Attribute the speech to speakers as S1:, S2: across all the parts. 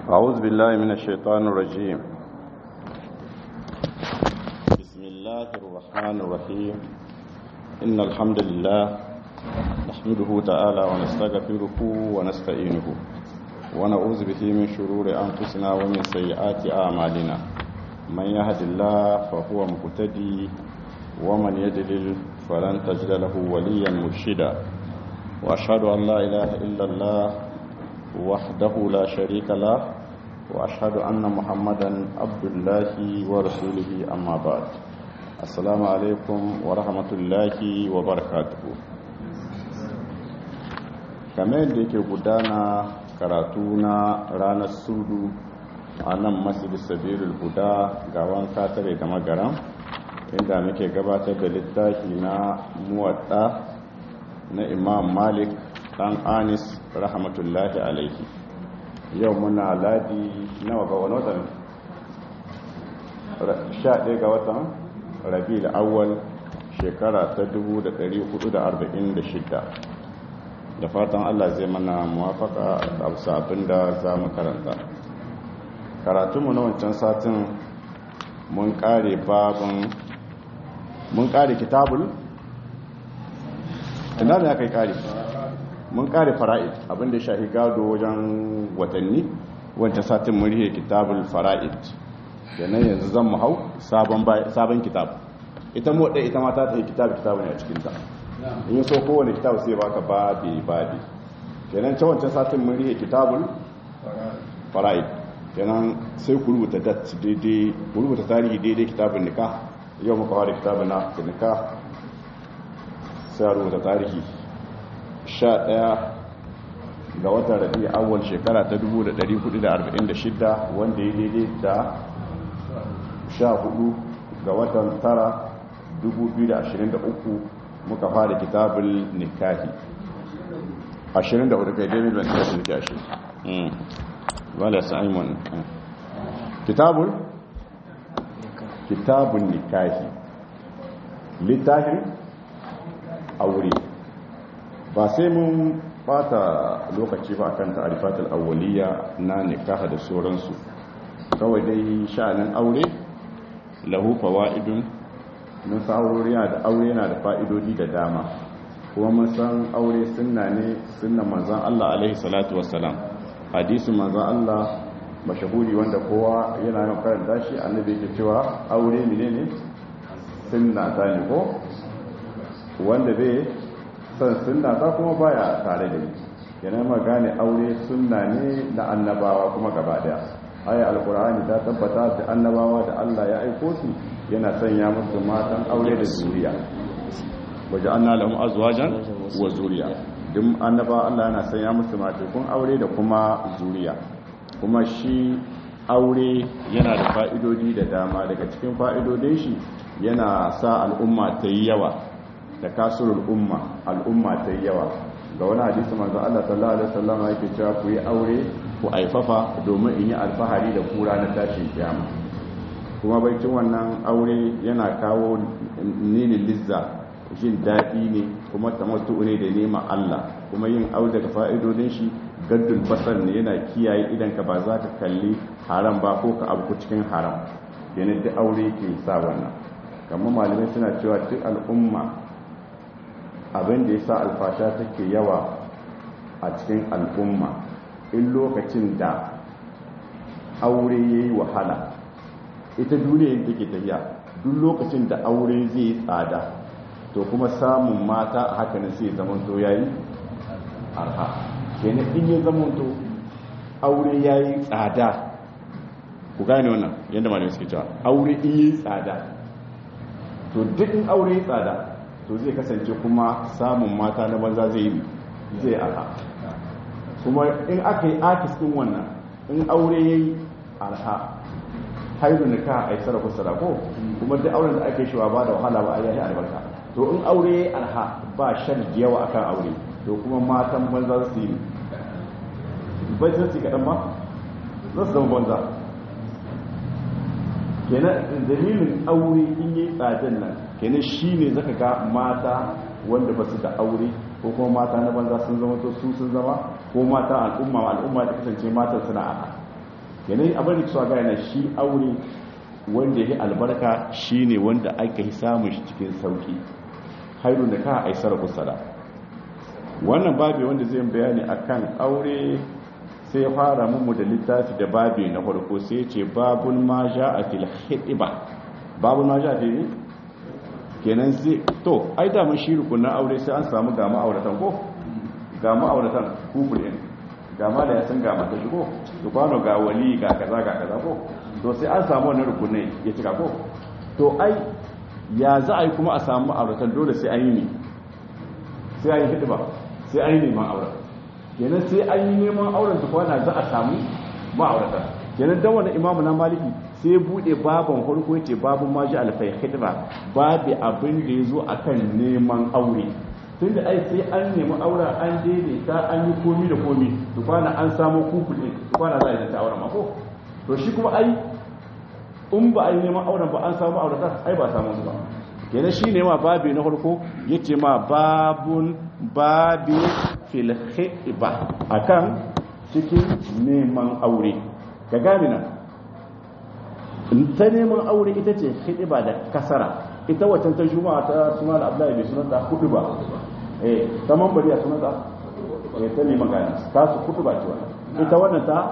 S1: أعوذ بالله من الشيطان الرجيم بسم الله الرحمن الرحيم إن الحمد لله نحمده تعالى ونستغفره ونستعينه ونعوذ به من شرور أنفسنا ومن سيئات أعمالنا من يهد الله فهو مهتدي ومن يضلل فلن تجد له وليا مرشدا وأشهد أن لا إله إلا الله وحده لا شريك له وأشهد أن محمدا عبد الله ورسوله أما بعد السلام عليكم ورحمة الله وبركاته kamar yadda yake gudana karatu na ranar sudu a nan masjid sabirul huda ga wanka tare da magaran inda muke gabatar da littafi na muwadda na imam malik dan anis rahmatullahi alaihi yau muna ladi nawa ga wani watan 11 ga watan rabi da awal shekara ta 1446 da fatan allah zai mana muwafaka da abin da za mu karanta karatunmu na wancan satin mun kare babin mun kare kitabul ina da ya kai kare mun kare fara'id abinda shahi gado wajen watanni wancan satin mun rihe kitabul fara'id da nan yanzu zan mu hau sabon kitab ita mu wadda ita mata ta yi kitab kitab ne a cikinta in so kowane kitab sai baka babi babi kenan ta wancan satin mun rihe kitabul fara'id kenan sai ku rubuta dat daidai ku rubuta tarihi daidai kitabun nikah yau muka fara kitabun na nikah sai rubuta tarihi 11 ga watan rabi awal shekara ta 1446 wanda ya daidai da 14 ga watan tara 2023 muka fara kitabul nikahi 24 kai daidai da wani nikahi shi wala simon kitabul kitabun nikahi littafin aure ba sai mun bata lokaci ba kan ta'arifatul awwaliya na nikaha da sauransu kawai dai sha'anin aure lahu fawaidun mun san aure yana da aure yana da fa'idodi da dama kuma mun san aure sunna ne sunnan manzon Allah alaihi salatu wassalam hadisin manzon Allah mashahuri wanda kowa yana yin karanta shi annabi yake cewa aure menene sunna ta ne ko wanda bai san sunna ta kuma baya tare da ni yana ma gane aure sunna ne na annabawa kuma gaba daya aya alkur'ani ta tabbata da annabawa da Allah ya aiko su yana sanya musu matan aure da zuriya waje anna lahum azwajan wa zuriya duk annaba Allah yana sanya musu matakun aure da kuma zuriya kuma shi aure yana da fa'idodi da dama daga cikin fa'idodin shi yana sa al'umma ta yi yawa da kasurul umma al'umma ta yi yawa ga wani hadisi manzo Allah sallallahu alaihi wasallam yake cewa ku yi aure ku aifafa domin in yi alfahari da kura na tashin kiyama kuma baitin wannan aure yana kawo nilin lizza jin daɗi ne kuma tamattu ne da neman Allah kuma yin aure daga fa'idodin shi gaddul basar ne yana kiyaye idan ka ba za ka kalli haram ba ko ka abu cikin haram yana da aure ke sa wannan kamar malamai suna cewa duk al'umma abin da ya sa alfasha take yawa a cikin al'umma in lokacin da aure ya yi wahala ita duniya take tafiya duk lokacin da aure zai yi tsada to kuma samun mata a haka ne sai zamanto ya yi arha kenan in ya zamanto aure ya yi tsada ku gane wannan yadda malamai suke cewa aure in yi tsada to duk in aure ya tsada to zai kasance kuma samun mata na banza zai yi zai arha kuma in aka yi akis din wannan in aure ya yi arha haihu nika a yi sarrafa sarako kuma duk auren da ake shi ba da wahala ba a yi albarka to in aure ya yi arha ba shan yawa akan aure to kuma matan banza su yi bai sun ci kaɗan ba za su zama banza kenan dalilin aure in yi tsadan nan kenan shi ne zaka ga mata wanda ba su da aure ko kuma mata na banza sun zama to su sun zama ko mata al'umma al'umma da kasance matan suna aka yanayi abin da suwa gane shi aure wanda ya albarka shi ne wanda aka yi samun shi cikin sauki hairun da ka aisar kusada wannan babi wanda zai bayani akan aure sai ya fara mummu da littafi da babi na farko sai ce babun ma ja a fil hidiba babun ma ja a fil kenan sai to ai da mun shi rukunin aure sai an samu ga ma'auratan ko ga ma'auratan kufur din ga ma da ya san ga mata shi ko to kwano ga wali ga kaza ga kaza ko to sai an samu wannan rukunai ya cika ko to ai ya za a yi kuma a samu ma'auratan dole sai an yi ne sai an yi hidiba sai an yi neman auren kenan sai an yi neman auren ta kwana za a samu ma'aurata kenan dan wani imamu na maliki sai bude baban farko yace babu ma ji alfai khidba babu abin da yazo akan neman aure tunda ai sai an nemi auren an daidaita an yi komi da komi to kwana an samu kukule to kwana za a yi ta auren ma ko to shi kuma ai in ba a yi neman auren ba an samu aurata ai ba samu ba kenan shi ne ma babi na farko yace ma babun babi fil khiba akan cikin neman aure ka gane nan ta neman aure ita ce khiba da kasara ita wacce ta juma'a ta suna da Abdullahi bai sunanta hudu ba eh ta mambari a sunanta eh ta neman gani ta su hudu ba ce wannan ita wannan ta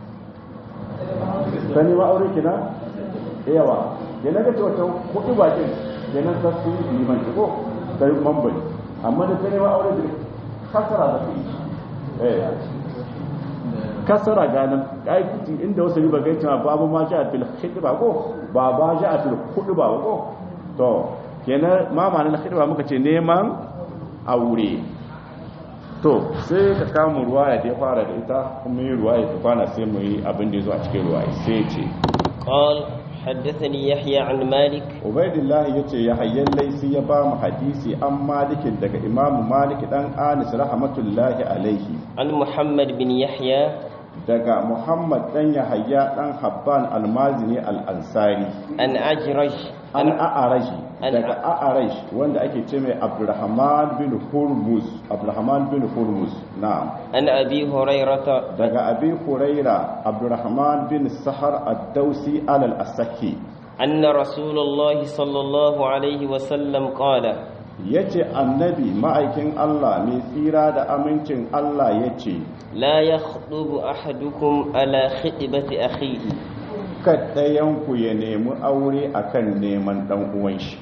S1: ta neman aure kina yawa yana ga ce wacce hudu ba ce kenan ta su liman ko ta mambari amma da ta neman aure da kasara da fi eh kasara ganin ƙaƙiƙi inda wasu riba gai cewa babu ma ja a fil khidba ko ba ba ja a fil khudba ko to kenan ma ma na khidba muka ce neman aure to sai ka kama ruwaya da ya fara da ita kuma yi ruwaya ta kwana sai mu yi abin da ya zo a cikin ruwaya sai ce
S2: قال حدثني يحيى عن مالك
S1: ubaidillahi ya ce ya hayyan laisi ya ba mu hadisi an malikin daga imamu malik dan anis rahmatullahi alaihi
S2: عن محمد بن يحيى
S1: daga muhammad dan yahaya dan habban almazini al-ansari
S2: عن أجرج
S1: an a'araji
S2: An-
S1: daga a'araj wanda ake ce mai abdurrahman bin hurmuz abdurrahman bin hurmuz na'am
S2: عن أبي هريرة
S1: daga abi huraira abdurrahman bin sahar ad-dausi al-asaki
S2: أن رسول الله صلى الله عليه وسلم قال
S1: yace annabi ma'aikin Allah mai tsira da amincin Allah yace
S2: لا يخطب أحدكم على خطبة أخيه
S1: kaddayanku ya nemi aure akan neman dan uwan shi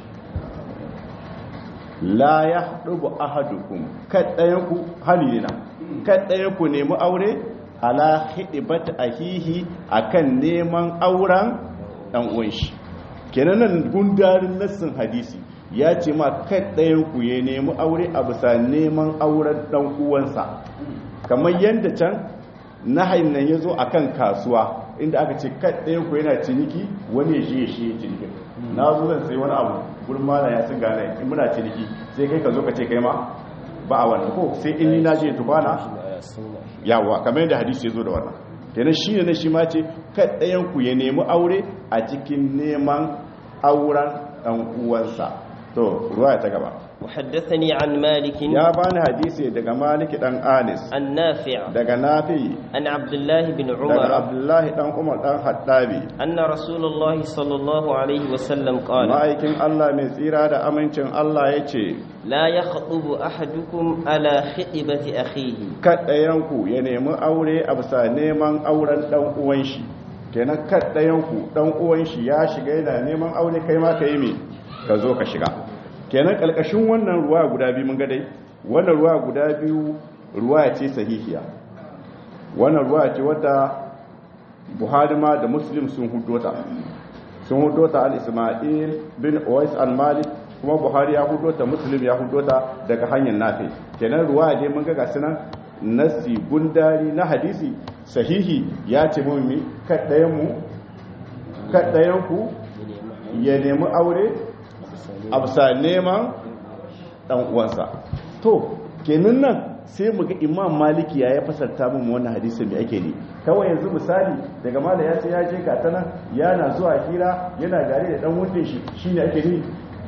S1: la yahdubu ahadukum kaddayanku halina kaddayanku nemi aure ala hidibat ahihi akan neman auren dan uwan shi kenan nan gundarin nassin hadisi ya ce ma kaddayanku ya nemi aure a bisa neman auren dan uwansa kamar yadda can nahayin nan ya zo a kan kasuwa inda aka ce ɗayan ku yana ciniki wani ya shi ya shi ya ciniki na zo zan sai wani abu gurin mana ya sun gane in muna ciniki sai kai ka zo ka ce kai ma ba a wannan ko sai in ni na je tukwana yawa kamar yadda hadisi ya zo da wannan kenan shi ne na shi ma ce ɗayan ku ya nemi aure a cikin neman auren ɗan uwansa to ruwa ta gaba
S2: وحدثني عن مالك
S1: ya bani hadisi daga maliki dan anis
S2: عن نافع
S1: daga nafi
S2: عن عبد الله بن
S1: daga
S2: عمر
S1: abdullahi dan umar dan haddabi
S2: أن رسول الله صلى الله عليه وسلم قال
S1: ma'aikin allah mai tsira da amincin allah ya ce
S2: لا يخطب أحدكم على خطبة أخيه
S1: kaɗayanku ya nemi aure a bisa neman auren ɗan uwan shi kenan kaɗayanku ɗan uwan shi ya shiga yana neman aure kai ma ka yi me ka zo ka shiga kenan ƙalƙashin wannan ruwa guda biyu mun ga dai wannan ruwa guda biyu ruwa ce sahihiya wannan ruwa ce wadda buhari ma da muslim sun hudota sun hudota al-ismail bin uwais al-malik kuma buhari ya hudota muslim ya hudota daga hanyar nafi kenan ruwa dai mun ga gasu nan nasi gundari na hadisi sahihi ya ce mun mi kaddayan mu kaddayan ku ya nemi aure a bisa neman dan uwansa to kenan nan sai mu ga imam maliki ya ya fasarta mun wannan hadisin me ake ne kawai yanzu misali daga mala ya ce ya je ga tana yana zuwa hira yana gare da dan wundin shi shine ake ni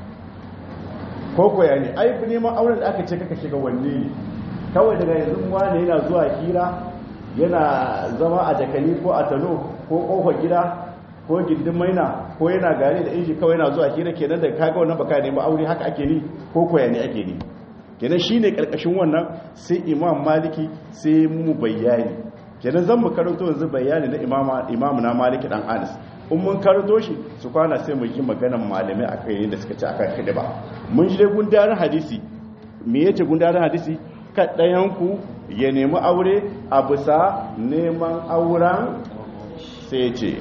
S1: ko ko ya ne ai neman auren da aka ce kaka shiga wanne ne kawai daga yanzu wani yana zuwa hira yana zama a jakali ko a tano ko kofar gida ko gindin maina ko yana gari da inji kawai yana zuwa hira kenan da kaga wannan baka ne ba aure haka ake ni ko koya ne ake ni kenan shine karkashin wannan sai imam maliki sai mu bayani kenan zan mu karanto yanzu bayani na imama imamu na maliki dan anas in mun karanto shi su kwana sai mu yi maganan malamai akan yadda suka ci akan hidima mun ji dai gundarin hadisi me yace gundarin hadisi kaɗayanku ya nemi aure a bisa neman auren sai ce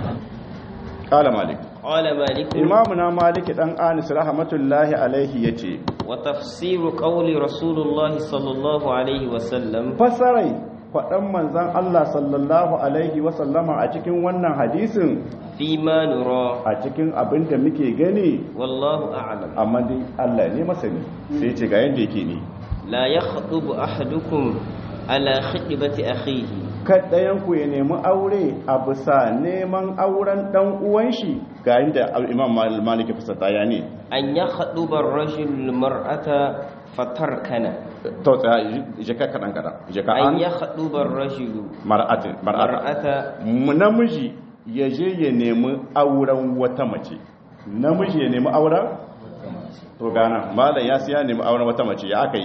S1: ƙala malik
S2: قال مالك
S1: imamuna malik dan anis rahmatullahi alaihi ya ce
S2: وتفسير قول رسول الله صلى الله عليه وسلم
S1: fasarai kwaɗan manzan Allah sallallahu alaihi wasallama a cikin wannan hadisin
S2: فيما نرى
S1: a cikin abin da muke gani
S2: والله أعلم
S1: amma dai Allah ne masani sai ce ga yadda yake ne
S2: لا يخطب أحدكم على خطبة أخيه
S1: kaɗayanku ya nemi aure a bisa neman auren ɗan uwan shi ga yadda imam malik ya fasata ya ne
S2: أن يخطب الرجل المرأة فتركنا
S1: to tsaya jika kaɗan kaɗan jika
S2: أن
S1: an
S2: يخطب الرجل
S1: mar'atin mar'ata
S2: المرأة
S1: namiji ya je ya nemi auren wata mace namiji ya nemi auren to gana malam ya siya nemi auren wata mace ya aka yi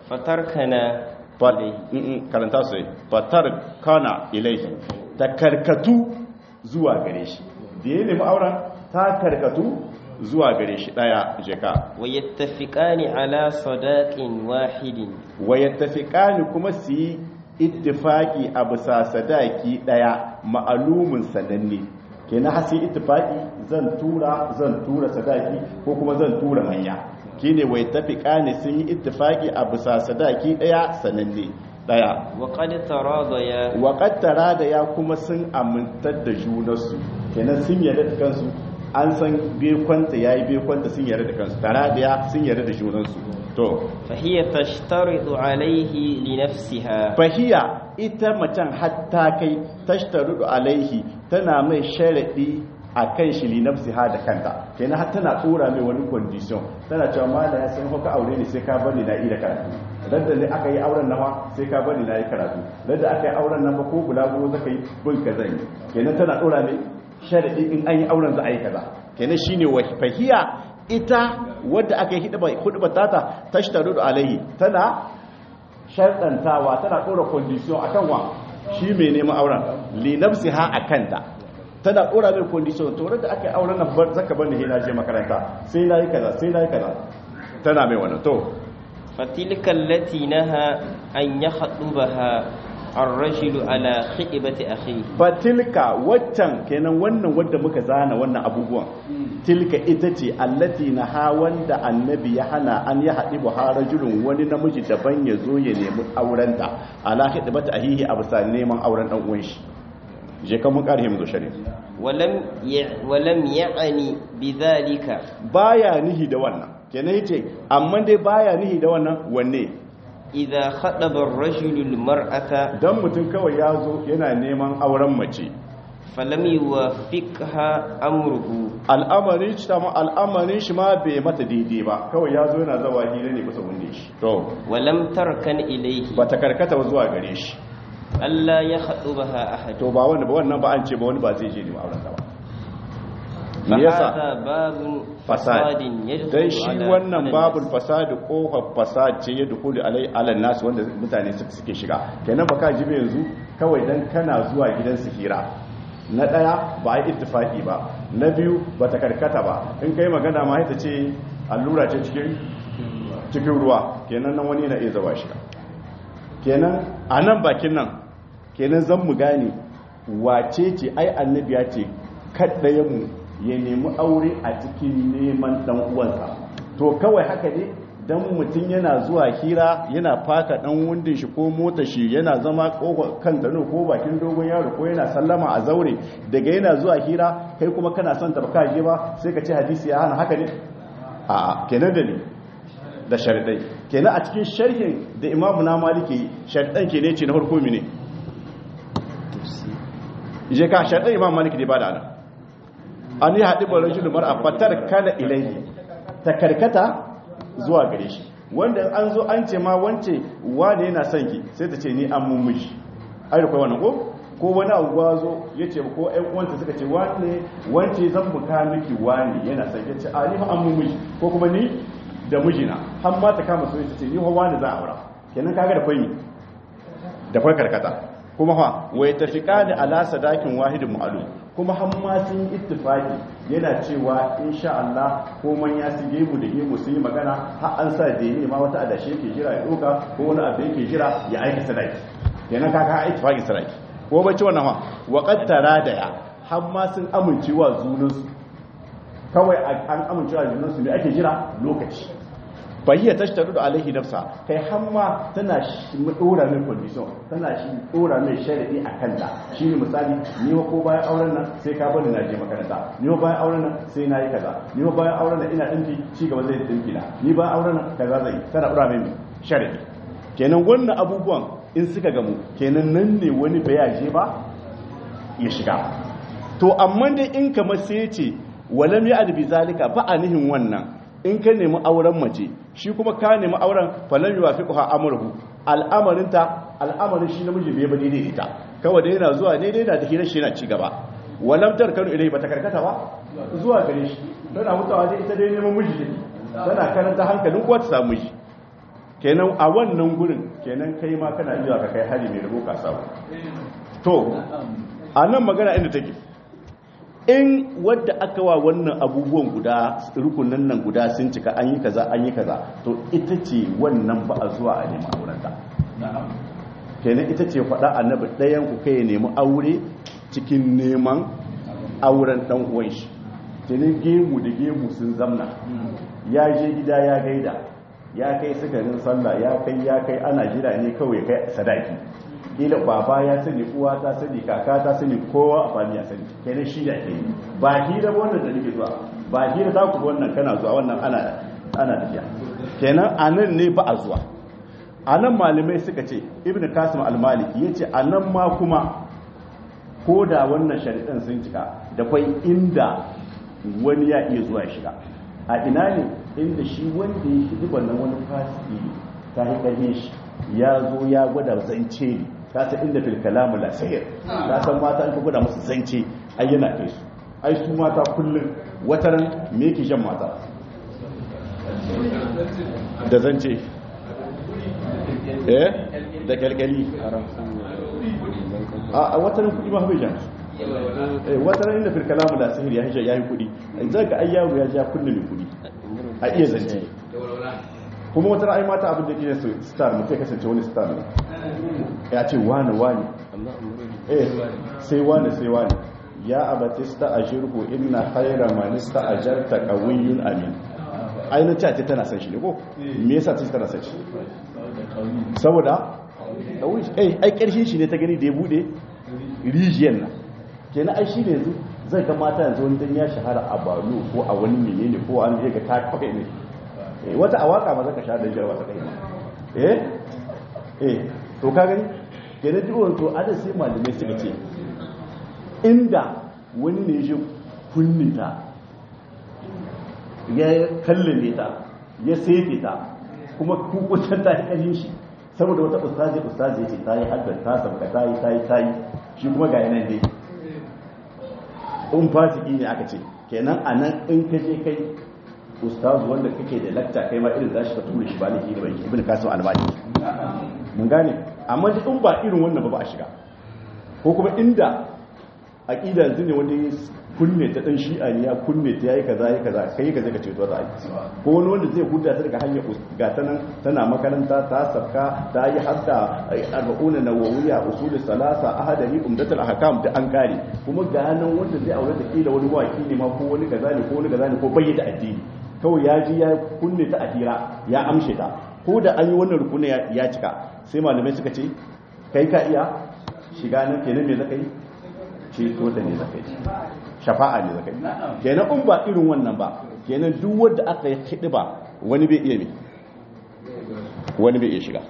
S2: فتركنا
S1: Fat-
S2: إليه
S1: Mm-mm, karanta su fatar kana ilaihi ta karkatu zuwa gare shi da ya nemi auren ta karkatu zuwa gare shi daya jeka
S2: ويتفقان على صداق واحد
S1: wayattafiqani kuma su yi ittifaki a bisa sadaki daya ma'alumin sananne kenan hasi ittifaki zan tura zan tura sadaki ko kuma zan tura manya kine wayattafiqani sun yi ittifaki a bisa sadaki daya sananne daya
S2: وقد تراضيا
S1: waƙattara da ya kuma sun amintar da junarsu kenan sun yarda da kansu an san bekwanta ya yi bekwanta sun yarda da kansu tara da ya sun yarda da junansu to
S2: فهي تشترط عليه لنفسها
S1: fahiya ita macen hatta kai tashtarudu alaihi tana mai sharadi a kan shi linafsi ha da kanta kenan har tana tsora mai wani condition tana cewa ma da ya san haka aure ne sai ka bani na ida karatu da ne aka yi auren nawa sai ka bani na yi karatu da aka yi auren nan ba ko bulaguro zaka yi bin ka zan yi kenan tana tsora mai sharadi in an yi auren za a yi kaza kenan shine wa fahiya ita wadda aka yi hudba tata tashtarudu alaihi tana sharɗantawa tana ɗora kondisiyon a kan wa shi mai neman auren linafsi ha a kanta tana ɗora mai kondisiyon to da aka yi auren nan bar zaka bani hina je makaranta sai na yi kaza sai na yi kaza tana mai wannan to
S2: فتلك التي نهى أن يخطبها الرجل على خطبة أخيه
S1: fatilka waccan kenan wannan wadda muka zana wannan abubuwan tilka ita ce allati na ha wanda annabi ya hana an ya haɗi buharajulun wani namiji daban ya zo ya nemi aurenta ala hidibata ahihi a bisa neman auren ɗan uwan shi je kan mun ƙarhe mu zo shari'a
S2: ولم ي... ولم يعني بذلك
S1: baya nihi da wannan kenan yace amma dai baya nihi da wannan wanne
S2: إذا خطب الرجل المرأة
S1: dan mutum kawai ya zo yana neman auren mace
S2: فلم يوافقها أمره
S1: al'amarin shi ma al'amarin shi ma bai mata daidai ba kawai ya zo yana zawa hira ne bisa wunde shi to
S2: ولم تركن إليه
S1: ba ta karkata ba zuwa gare shi
S2: ألا يخطبها أحد
S1: to ba wanda ba wannan ba an ce ba wani ba zai je neman auren ta ba me yasa
S2: فهذا باب
S1: fasad
S2: فساد يدخل
S1: dan shi
S2: على-
S1: wannan
S2: على
S1: babul
S2: الناس.
S1: fasad kofar fasad ce ya dukuli alai alan nasu wanda mutane suka suke shiga kenan baka ji ba yanzu kawai dan kana zuwa gidan su hira na daya ba yi ittifaki ba na biyu ba ta karkata ba in kai magana ma ita ce allura ce cikin cikin ruwa kenan nan wani na iya zawa shiga kenan a nan bakin nan kenan zan mu gane wace ce ai annabi ya ce mu ya nemi aure a cikin neman dan uwansa to kawai haka ne dan mutum yana zuwa hira yana faka dan wundin shi ko mota shi yana zama kofa kan dano ko bakin dogon yaro ko yana sallama a zaure daga yana zuwa hira kai kuma kana son ta baka je ba sai ka ce hadisi ya hana haka ne a kenan da ne da sharidai kenan a cikin sharhin da imamu na maliki sharidan ke ne ce na farko mine je ka sharidan imamu maliki ne ba da ana an yi haɗi barin shi lumar a fatar kana ilaihi ta karkata zuwa gare shi wanda an zo an ce ma wance wane yana son ki sai ta ce ni an mun miji ai da kai wannan ko ko wani abu zo ya ce ko ƴan uwanta suka ce wane wance zan buka miki wani yana son ya ce a ni fa an mu miji ko kuma ni da mijina har ma ta kama so ya ce ni fa wani za a aura kenan kaga da kwai da kwai karkata kuma fa wai tafiqani ala sadakin wahidin mu'alum kuma har ma sun yi ittifaki yana cewa insha Allah ko man ya su gemu da gemu sun yi magana har an sa da ne ma wata adashe yake jira ya doka ko wani abu yake jira ya aika sadaki kenan kaga ittifakin sadaki ko bacci wannan ma wa qattara da ya har ma sun amincewa junansu kawai an amincewa junansu ne ake jira lokaci bayyana tashtaru da alaihi nafsa kai hamma tana shi dora mai condition tana shi dora mai sharadi a kanta shine misali ni ko bayan auren nan sai ka bani na je makaranta ni bayan auren nan sai na yi kaza ni bayan auren nan ina dinki ci gaba zai dinki na ni bayan auren nan kaza zai tana dora mai sharadi kenan wannan abubuwan in suka gamu kenan nan ne wani bayaje ba ya shiga to amma dai in kamar sai ce walam ya adbi zalika ba a nihin wannan in ka nemi auren mace shi kuma ka nemi auren falan yi wafi kuwa amurhu al'amarinta al'amarin shi namiji bai bane daidai ta kawai da yana zuwa daidai da hirar shi yana ci gaba walamtar kanu ilai bata karkata ba zuwa gare shi tana mutawa dai ita dai neman miji take tana karanta hankalin kuwa ta samu miji kenan a wannan gurin kenan kai ma kana iya ka kai hali mai rabo ka samu to a nan magana inda take in wadda aka wa wannan abubuwan guda rukunan nan guda sun cika an yi kaza an yi kaza to ita ce wannan ba a zuwa a nemi aurenta kenan ita ce faɗa annabi ɗayan ku kai nemi aure cikin neman auren ɗan uwan shi kenan gemu da gemu sun zamna ya je gida ya gaida ya kai sukarin sallah ya kai ya kai ana jira ne kawai kai sadaki kila baba ya sani uwa ta sani kaka ta sani kowa a fami ya sani kenan shi da ke ba hira ba wannan da nake zuwa ba hira za ku wannan kana zuwa wannan ana ana tafiya kenan anan ne ba a zuwa anan malamai suka ce ibnu kasim al-maliki yace anan ma kuma ko da wannan sharidan sun cika da kwai inda wani ya iya zuwa shiga a ina ne inda shi wanda ya shi wannan wani fasiki ta hikare shi ya zo ya gwada zance ne ka san inda fil kalamu la sayr ka san mata an ka gwada musu zance ai yana kai su ai su mata kullum wataran me yake jan mata da zance eh da kalkali a wataran kudi ma bai jan su eh wataran inda fil kalamu la sayr ya hija yayi kudi zaka ai yaro ya ja kullum kudi a iya zance kuma wata ra'ayi mata abin da ke su star mutum ya kasance wani star ne ya ce wane wane eh sai wane sai wane ya abatista a shirku inna haira manista a jarta kawiyun amin ainihin ce tana san shi ne ko me yasa ta tana san shi saboda ai karshen shi ne ta gani da ya bude rijiyar nan kenan ai shi ne yanzu zai ga mata yanzu wani dan ya shahara a balo ko a wani menene ko an ga ta kafa ne wata a waka ma zaka sha da jarwa ta kai eh eh to ka gani kenan duk wani to ada sai malamai suka ce inda wani ne ya kunninta ya kallame ta ya sefe ta kuma kukutar ta kashin shi saboda wata ustazi ustazi ce ta yi haddar ta sabka ta yi ta yi ta yi shi kuma ga yanar dai in fasiki ne aka ce kenan a nan in ka je kai ustazu wanda kake da lakta kai ma irin zashi ka tura shi ba ne da banki ibn kasim albani mun gane amma in ba irin wannan ba ba a shiga ko kuma inda aqida yanzu ne wani kunne ta dan shi'a ne ya kunne ta yayi kaza yayi kaza kai kaza ka ce to za ko wani wanda zai huda ta daga hanyar ga ta nan tana makaranta ta safka ta yi hadda arba'una nawawiya usul salasa ahadari umdatul ahkam da an kare kuma ga nan wanda zai aure da kila wani waki ne ma ko wani kaza ne ko wani kaza ne ko bayyana addini kawai ya ji ya kunne ta adira ya amshe ta ko da an yi wannan rukuni ya cika sai malamai suka ce kai ka iya shiga nan kenan me zaka yi ceto da ne zaka yi shafa'a ne zaka yi kenan in ba irin wannan ba kenan duk wanda aka yi hidi ba wani bai iya me wani bai iya shiga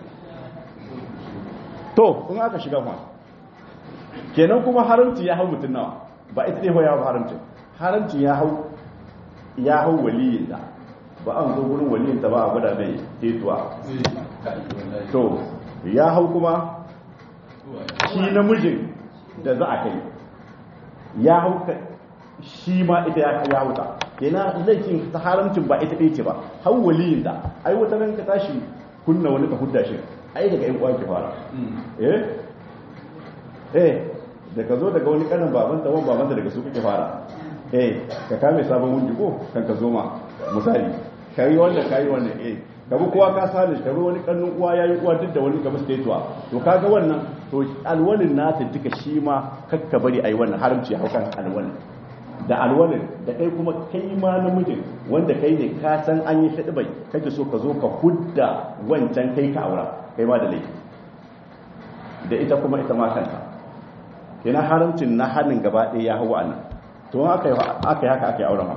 S1: to in aka shiga fa kenan kuma haramci ya hau mutum nawa ba ita ne ya hau haramci haramci ya hau ya hau waliyin da ba an zo wurin waliyin ta ba a gwada mai tetuwa to ya hau kuma shi namijin da za a kai ya hauka shi ma ita ya ya wuta kenan laifin ta haramcin ba ita ɗaya ce ba har waliyin da ai wata ran ka tashi kunna wani ka hudda shi ai daga ƴan uwa ki fara eh eh da ka zo daga wani kanin baban ta wani baban da daga su kake fara eh ka kame sabon wundi ko kan ka zo ma misali kai wanda kai wanda eh kabi kowa ka sani kabi wani kannun uwa yayi uwa duk da wani kabi statewa to kaga wannan to alwalin nata duka shi ma kakka bari ayi wannan haramci haukan alwalin da alwalin da kai kuma kai ma namijin wanda kai ne ka san an yi shaɗi bai kake so ka zo ka hudda wancan kai ka aura kai ma da laifi da ita kuma ita ma kanta kenan haramcin na hannun gaba ɗaya ya hau a nan to aka yi haka aka yi auren ma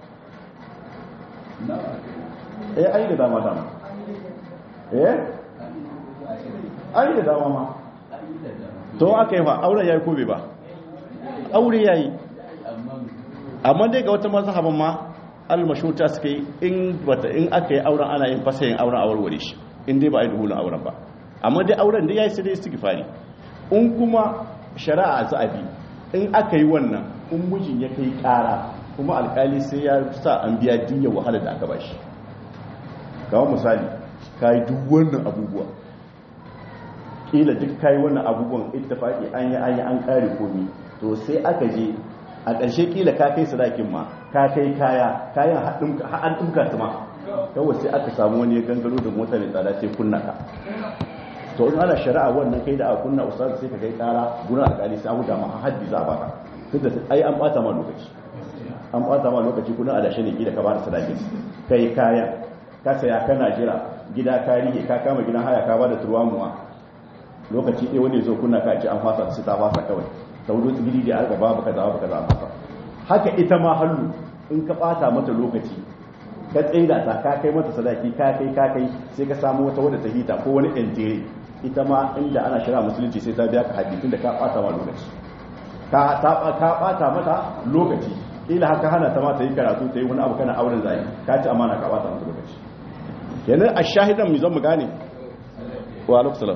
S1: eh ai da dama dama eh ai da dama ma to aka yi fa auren yayi ko bai ba aure yayi amma dai ga wata mazhaban ma almashuta suke yi in bata in aka yi auren ana yin fasayin auren a warware shi in dai ba a yi duhulun auren ba amma dai auren da yayi sai dai istighfari in kuma shari'a za'abi in aka yi wannan in mijin ya kai kara kuma alkali sai ya sa an biya diyyar wahala da aka bashi kawo misali ka yi duk wannan abubuwa kila duk ka yi wannan abubuwan ittifaki an yi an yi an kare komi to sai aka je a ƙarshe kila ka kai sadakin ma ka kai kaya kayan haɗin ɗumka su ma kawai sai aka samu wani gangaro da mota mai tsada sai kunna ka to in ana shari'a wannan kai da a kunna ustaz sai ka kai kara gurin alƙali sai an huda ma haddi za a baka tunda ai an bata ma lokaci an bata ma lokaci kuna adashe ne gida ka ba da sadakin kai kayan ka saya kana jira gida ka rike ka kama gidan haya ka ba da turwamuwa lokaci ɗaya wani zo kunna ka ce an fasa su ta fasa kawai ta wudu gidi da aka babu kaza babu kaza fasa haka ita ma hallu in ka bata mata lokaci ka tsaida ta ka kai mata sadaki ka kai ka kai sai ka samu wata wadda ta hita ko wani ɗan ita ma inda ana shira musulunci sai ta biya ka haddi da ka bata ma lokaci ka bata mata lokaci ila haka hana ta ma ta yi karatu ta yi wani abu kana auren zai ka ci amana ka bata mata lokaci kenan a shahidan mu zan mu gane wa alaikum salam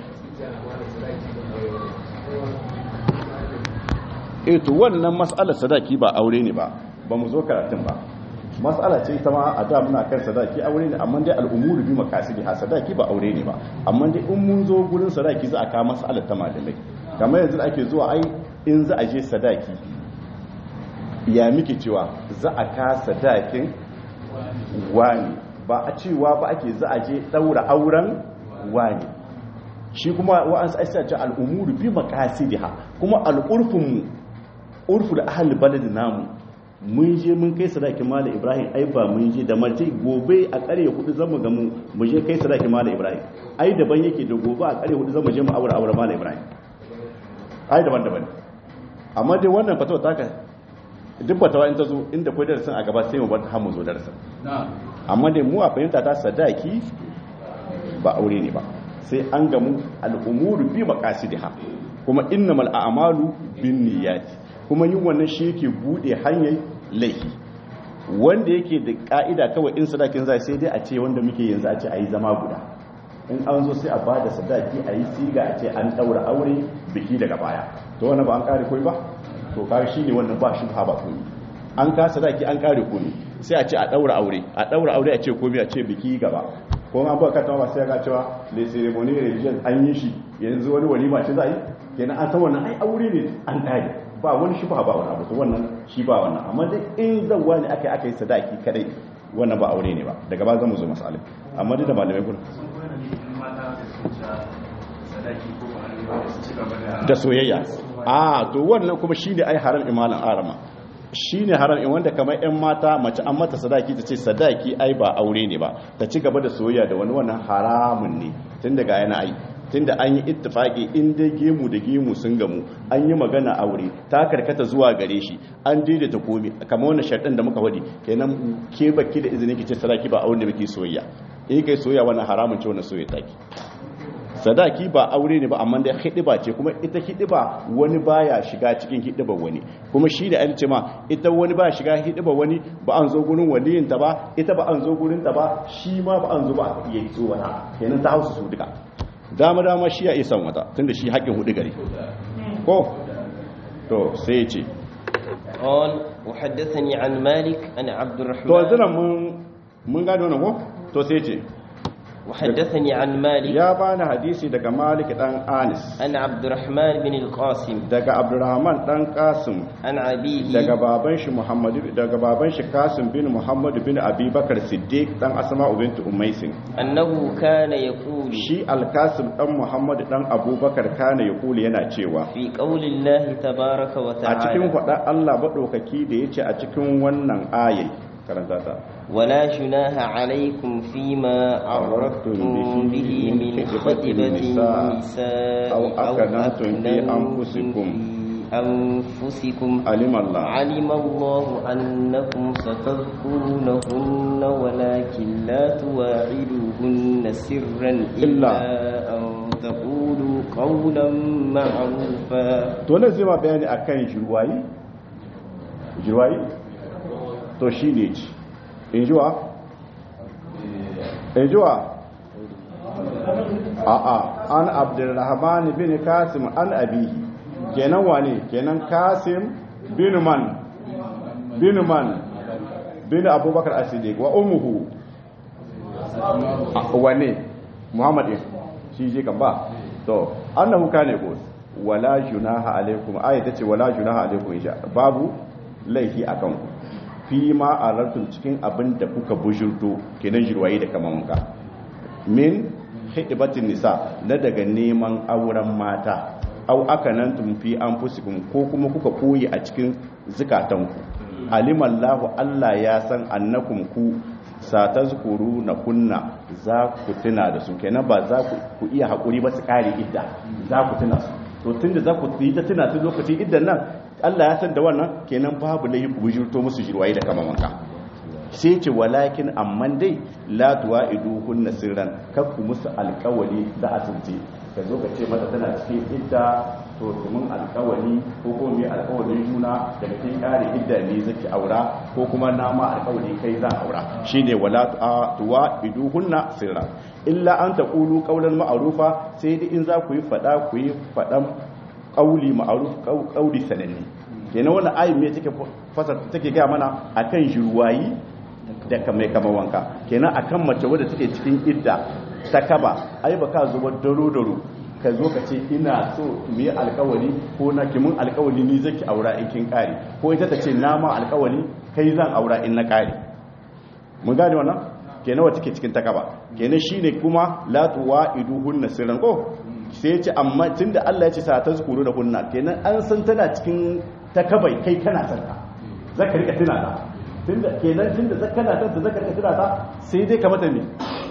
S1: eh to wannan mas'alar sadaki ba aure ne ba ba mu zo karatun ba mas'ala ce ita ma a da muna kan sadaki aure ne amma dai al'umuru bi makasidi ha sadaki ba aure ne ba amma dai in mun zo gurin sadaki za a kawo mas'alar ta malamai kamar yanzu ake zuwa ai in za a je sadaki ya miki cewa za a ka sadakin wani ba a cewa ba ake za a je daura auren wani shi kuma wa'ansu aisa ce al'umuru bi makasidiha kuma al'urfinmu urfu da ahal baladin namu mun je mun kai sadakin mala ibrahim ai ba mun je da mace gobe a kare hudu zamu ga mu mu je kai sadakin mala ibrahim ai daban yake da gobe a kare hudu zamu je mu aure aure mala ibrahim ai daban daban amma dai wannan fatawa taka duk fatawa in ta zo inda kai darasin a gaba sai mu bar har mu zo darasin amma dai mu a fahimta ta sadaki ba aure ne ba sai an gamu al'umuru bi maqasidiha kuma innamal a'malu binniyati kuma yin wannan shi yake bude hanyar laifi wanda yake da ka'ida kawai in sadakin zai sai dai a ce wanda muke yanzu a ce a yi zama guda in an zo sai a ba da sadaki a yi siga a ce an daura aure biki daga baya to wannan ba an kare koi ba to kare shi ne wannan ba shi ba komi an ka sadaki an kare komi sai a ce a daura aure a daura aure a ce komi a ce biki gaba ko an baka ta ba sai ga cewa le ceremony religion an yi shi yanzu wani walima ce za a yi kenan an san wannan ai aure ne an kare ba wani shi ba ba wani abu to wannan shi ba wannan amma dai in zan wani aka aka yi sadaki kadai wannan ba aure ne ba daga ba zan mu zo masalai amma dai da malamai kun da soyayya a to wannan kuma shine ai haram imalan arama shine haram in wanda kamar yan mata mace an mata sadaki ta ce sadaki ai ba aure ne ba ta ci gaba da soyayya da wani wannan haramun ne tun daga yana ai tunda an yi ittifaki in dai gemu da gemu sun gamu an yi magana aure ta karkata zuwa gare shi an daidaita komi kamar wannan sharɗin da muka wadi kenan ke baki da izinin ki ce sadaki ba aure da muke soyayya in kai soyayya wannan haramun ce wannan soyayya taki sadaki ba aure ne ba amma dai hidiba ce kuma ita hidiba wani baya shiga cikin hidiba wani kuma shi da an ce ma ita wani baya shiga hidiba wani ba an zo gurin waliyin ta ba ita ba an zo gurin ta ba shi ma ba an zo ba a iya zo wata kenan ta hausa su duka dama dama shi ya isan wata tunda shi haƙin hudu gari ko to sai ce
S2: قال وحدثني عن مالك أن عبد
S1: to
S2: الرحمن
S1: yanzu nan mun mun gane wannan ko to sai ce
S2: وحدثني عن مالك
S1: ya bani hadisi daga Malik dan Anis
S2: أن عبد الرحمن بن القاسم
S1: daga Abdurrahman dan Qasim
S2: عن أبيه
S1: daga baban shi Muhammad daga baban shi Qasim bin Muhammad bin Abi Bakar Siddiq dan Asma'u bint Umaysin
S2: أنه كان يقول
S1: shi Al-Qasim dan Muhammad dan Abubakar kana yaqulu yana cewa
S2: في قول الله تبارك
S1: a cikin
S2: وتعالى
S1: faɗa Allah maɗaukaki da ya ce a cikin wannan ayai karanta ta
S2: ولا جناح عليكم فيما عرضتم به من خطبة النساء
S1: أو أكننتم في أنفسكم.
S2: في أنفسكم
S1: alim Allah
S2: علم الله أنكم ستذكرونهن ولكن لا تواعدوهن سرا إلا أن تقولوا قولا معروفا
S1: to nan zai ma bayani akan jirwayi jirwayi to shi ne ci in jiwa in jiwa a'a an abdurrahman bin kasim an abihi kenan wane kenan kasim bin man bin man bin abubakar as-siddiq wa ummuhu a- wane muhammad din shi je kan ba to annahu kana yaqul wala junaha alaikum ayat tace wala junaha alaikum insha babu laifi akan ku fi ma alartum cikin abin da kuka bujurto kenan jirwaye da kaman ka min hidibatin nisa na daga neman auren mata au aka nan tumfi an fusikun ko kuma kuka koyi a cikin zukatanku alimallahu Allah ya san annakum ku satazkuru na kunna za ku tuna da su kenan ba za ku iya haƙuri ba su kare idda za ku tuna su to tunda za ku yi ta tuna su lokacin iddan nan Allah ya san da wannan kenan babu laifi ku bujurto musu jirwaye da kama wanka sai ce walakin amman dai la tuwa'iduhunna sirran kakku musu alƙawari da asirce ka zo ka ce mata tana cikin idda to domin alƙawari ko kuma mai alƙawarin juna daga cikin ƙare idda ne zaki aura ko kuma na ma alƙawari kai zan aura shine wala tuwa'iduhunna sirran illa an taqulu qawlan ma'rufa sai dai in za ku yi fada ku yi fadan qauli ma'ruf qauli sananne kenan wannan ayin me take fasar take ga mana akan jirwayi da mai kama wanka kenan akan mace wadda take cikin idda ta kaba ai ba ka zuba daro daro ka zo ka ce ina so mu yi alkawari ko na kimin alkawari ni zaki aura in kin kare ko ita ta ce na ma alkawari kai zan aura in na kare mun gane wannan kenan wata take cikin ta kaba kenan shine kuma la tuwaiduhunna sirran ko sai ya ce amma tunda Allah ya ce sa ta zukuru da hunna kenan an san tana cikin ta kabai kai kana san ta zaka rika tuna ta tunda kenan tunda zakana ta ta zaka tuna ta sai dai ka mata ne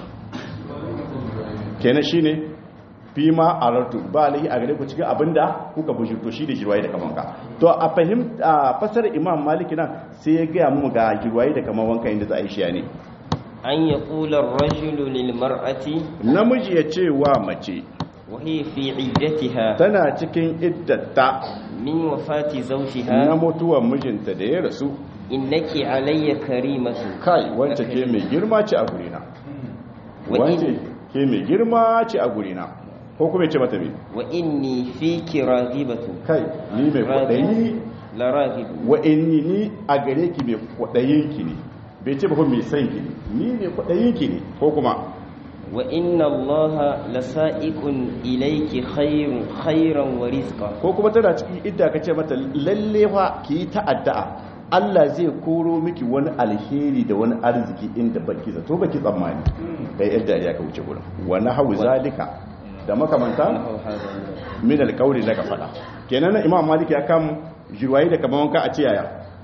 S1: kenan shine fi ma alartu ba lai a gare ku cikin abinda kuka bujurto shi da jirwaye da kamanka to a fahim a fasar imam maliki nan sai ya gaya mu ga jirwaye da kaman wanka inda za a yi shi ne
S2: an yaqula ar-rajulu lil mar'ati
S1: namiji ya ce wa mace
S2: وهي في عدتها
S1: tana cikin iddata
S2: من وفاة
S1: na
S2: زوجها
S1: mutuwar mijinta da ya rasu
S2: إنك علي كريمة
S1: kai wance ke mai girma ce a gurina
S2: Wa
S1: wance
S2: in-
S1: ke mai girma ce a gurina ko kuma ya ce mata me
S2: وإني فيك راغبة
S1: kai ni mai kwaɗayi
S2: لراغب
S1: wa inni ni a gare ki mai kwaɗayin ki ne bai ce ba kuma mai san ki ne ni mai kwaɗayin ki ne ko kuma
S2: وإن الله لسائق إليك خير خيرا ورزقا
S1: ko kuma tana cikin idda ka ce mata lalle fa ki yi ta'adda'a Allah zai koro miki wani alheri da wani arziki inda baki zato baki tsammani kai yadda ya ka wuce gurin wa nahwu zalika da makamanta
S2: نحو هذا
S1: min alƙawli daga fada kenan na imam malik ya kam jirwayi da kaman wanka a ce yaya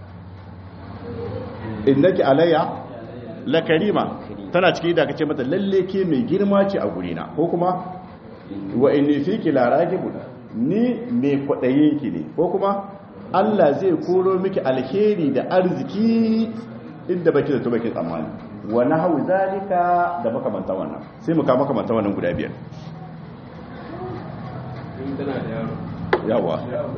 S1: innaki alayya la karima tana ciki da kace mata lalle ke mai girma ce a gurina ko kuma wa inni fiki la ragibun ni mai kwadayin ki ne ko kuma Allah zai koro miki alheri da arziki inda baki da to baki tsammani wa nahwu zalika da makamantan wannan sai mu ka makamantan wannan guda biyar yawa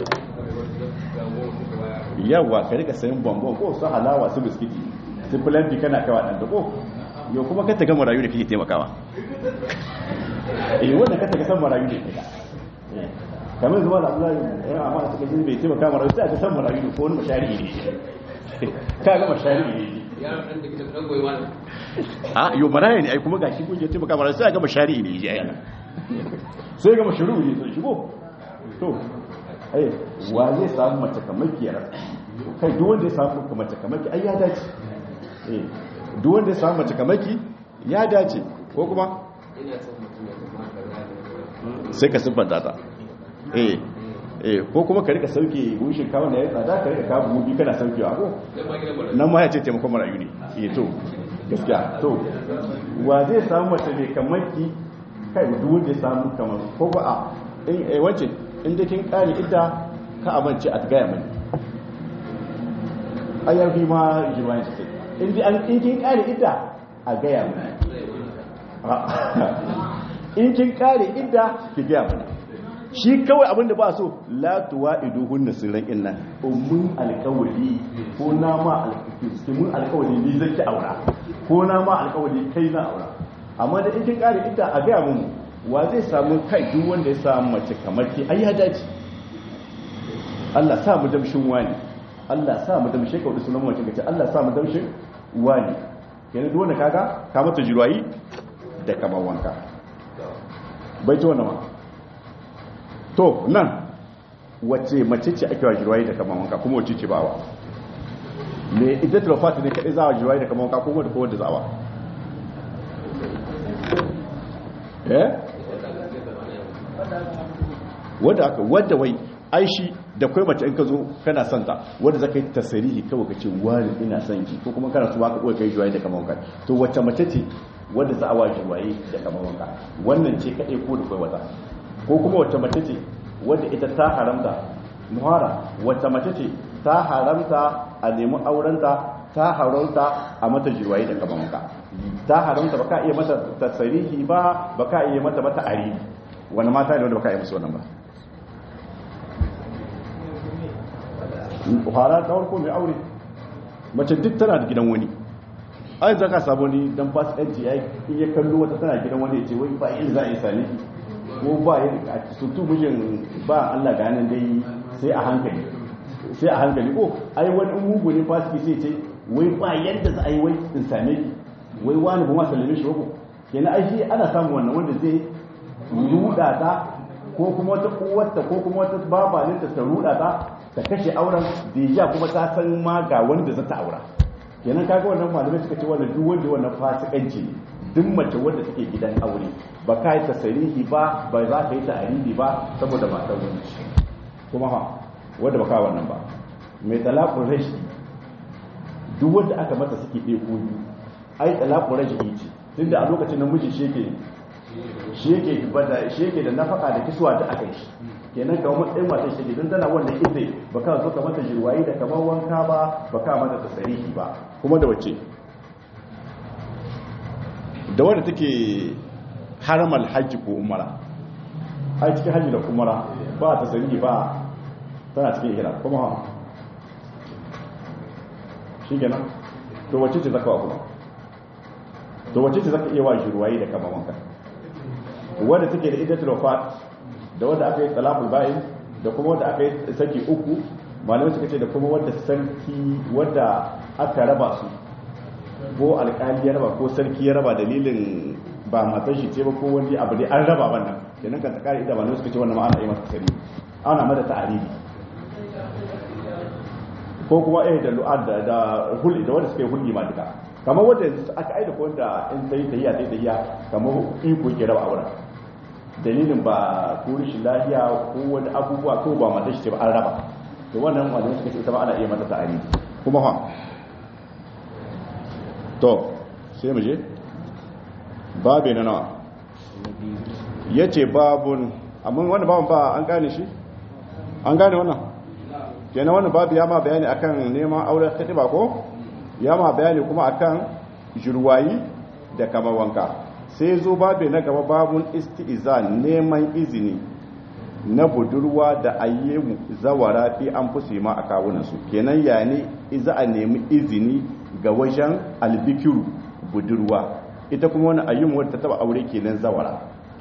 S1: yawa ka rika sayan bambam ko su halawa su biskiti su filanti kana kawa ɗan da ko yau kuma ka ta gama rayu da kake taimakawa eh wanda ka taka san marayu ne kamar zuwa da Allah ya amma da suka bai taimaka marayu sai ka san marayu ne ko wani mashari ne ka ga mashari ne a yo maraya ne ai kuma gashi kun je taimaka marayu sai ga mashari ne ji ayana sai ga mashru ne sai shigo to ai wa zai samu mace kamar kiyar kai duk wanda ya samu mace kamar ki ai ya dace eh duk wanda ya samu mace kamar ki ya dace ko kuma sai ka siffanta ta eh eh ko kuma ka rika sauke bushin kawo da ya tsada ka rika kawo bubi kana saukewa ko nan ma ya ce taimakon marayu ne eh to gaskiya to wa zai samu mace mai kamar ki kai duk wanda ya samu kamar ko ba a in eh wace in da kin kare ita ka amince a gaya mani ayar bi ma jiwani sai in di an in kin kare ita a gaya mani in kin kare ita ki gaya mani shi kawai abin da ba so la tuwa iduhun na sirran inna ummun alkawali ko na ma alkawali mun alkawali ni zaki aura ko na ma alkawali kai na aura amma da in kin kare ita a gaya mun wa zai samu kai duk wanda ya samu mace kamar ki ai ya dace Allah sa mu damshin wani Allah sa mu damshe ka sunan mace kace Allah sa mu damshin wani kenan duk wanda kaga ka mata jirwayi da kamar wanka bai ci wannan ma to nan wace mace ce ake wa jirwayi da kamar wanka kuma wace ce bawa me iddatul wafat ne kadai za wa jirwayi da kamar wanka kuma da kowa da zawa eh wadda aka wadda wai aishi da kai mace in ka zo kana son ta wadda zaka yi tasirihi kawai ka ce wani ina son ki ko kuma kana so ba ka koyi kai juwaye da kamar wanka to wacce mace ce wadda za a wa juwaye da kamar wanka wannan ce kadai ko da kai wata ko kuma wacce mace ce wadda ita ta haramta muhara wacce mace ce ta haramta a nemi aurenta ta haramta a mata juwaye da kamar wanka ta haramta baka iya mata tasirihi ba baka iya mata mata ari wani mata ne wanda baka iya musu wannan ba fara ta farko mai aure mace duk tana da gidan wani ai zaka sabo ni dan fasikanci yayi in ya kallo wata tana gidan wani ya ce wai ba yin za a yi sani ko ba yin a sutu mijin ba Allah ga nan dai sai a hankali sai a hankali ko ai wani mugu ne fasiki sai ce wai ba yadda za a yi wai in same ki wai wani ba ma sallame shi ko kenan ai shi ana samun wannan wanda zai ruda ta ko kuma wata uwarta ko kuma wata babaninta ta ruda ta ta kashe auren deja kuma ta san ma ga wanda za ta aura kenan kaga wannan malamai suka ce wannan duk wanda wannan fasikanci ne duk mace wanda take gidan aure ba ka yi tasarihi ba ba za ka yi ta'aribi ba saboda matar wani kuma ha wanda ba ka wannan ba mai talaqul rashi duk wanda aka mata suke ɗaya ko biyu ai talaqul rashi ce tunda a lokacin namiji shi yake shi yake bada shi yake da nafaka da kiswa da aka yi kenan kamar matsayin matan shi don tana wannan ita ba ka zo ka mata jirwayi da kamar wanka ba ba ka mata tasarihi ba kuma da wace da wadda take haramal hajji ko umara ai cikin hajji da umara ba tasarihi ba tana cikin ihram kuma ha shi kenan to wace ce zaka wa kuma to wace ce zaka iya wa jirwayi da kamar wanka wadda take da iddatul wafat da wadda aka yi talaful bayin da kuma wadda aka yi saki uku malamai suka ce da kuma wadda sarki wadda aka raba su ko alkali ya raba ko sarki ya raba dalilin ba matar shi ce ba ko wani abu dai an raba wannan kenan kan ta kare ida malamai suka ce wannan ma ana yi mata sari ana mata ta'aribi ko kuma eh da lu'ad da da hulli da wanda suka yi hulli ma duka kamar wanda aka aida ko wanda in sai tahiya sai tahiya kamar iko ke raba auren dalilin ba ko rashin lafiya ko wani abubuwa ko ba mata shi ce ba an raba to wannan wanda suka ce ita ma ana iya mata ta'ani kuma ha to sai mu je babe na nawa yace babun amma wannan babun ba an gane shi an gane wannan kenan wannan babu ya ma bayani akan neman auren khatiba ko ya ma bayani kuma akan jurwayi da kamar wanka sai zo babu na gaba babun isti'izan neman izini na budurwa da ayyemu zawara fi an fusi ma a kawunansu kenan ya ne iza a nemi izini ga wajen albikiru budurwa ita kuma wani ayyumu wadda ta taba aure kenan zawara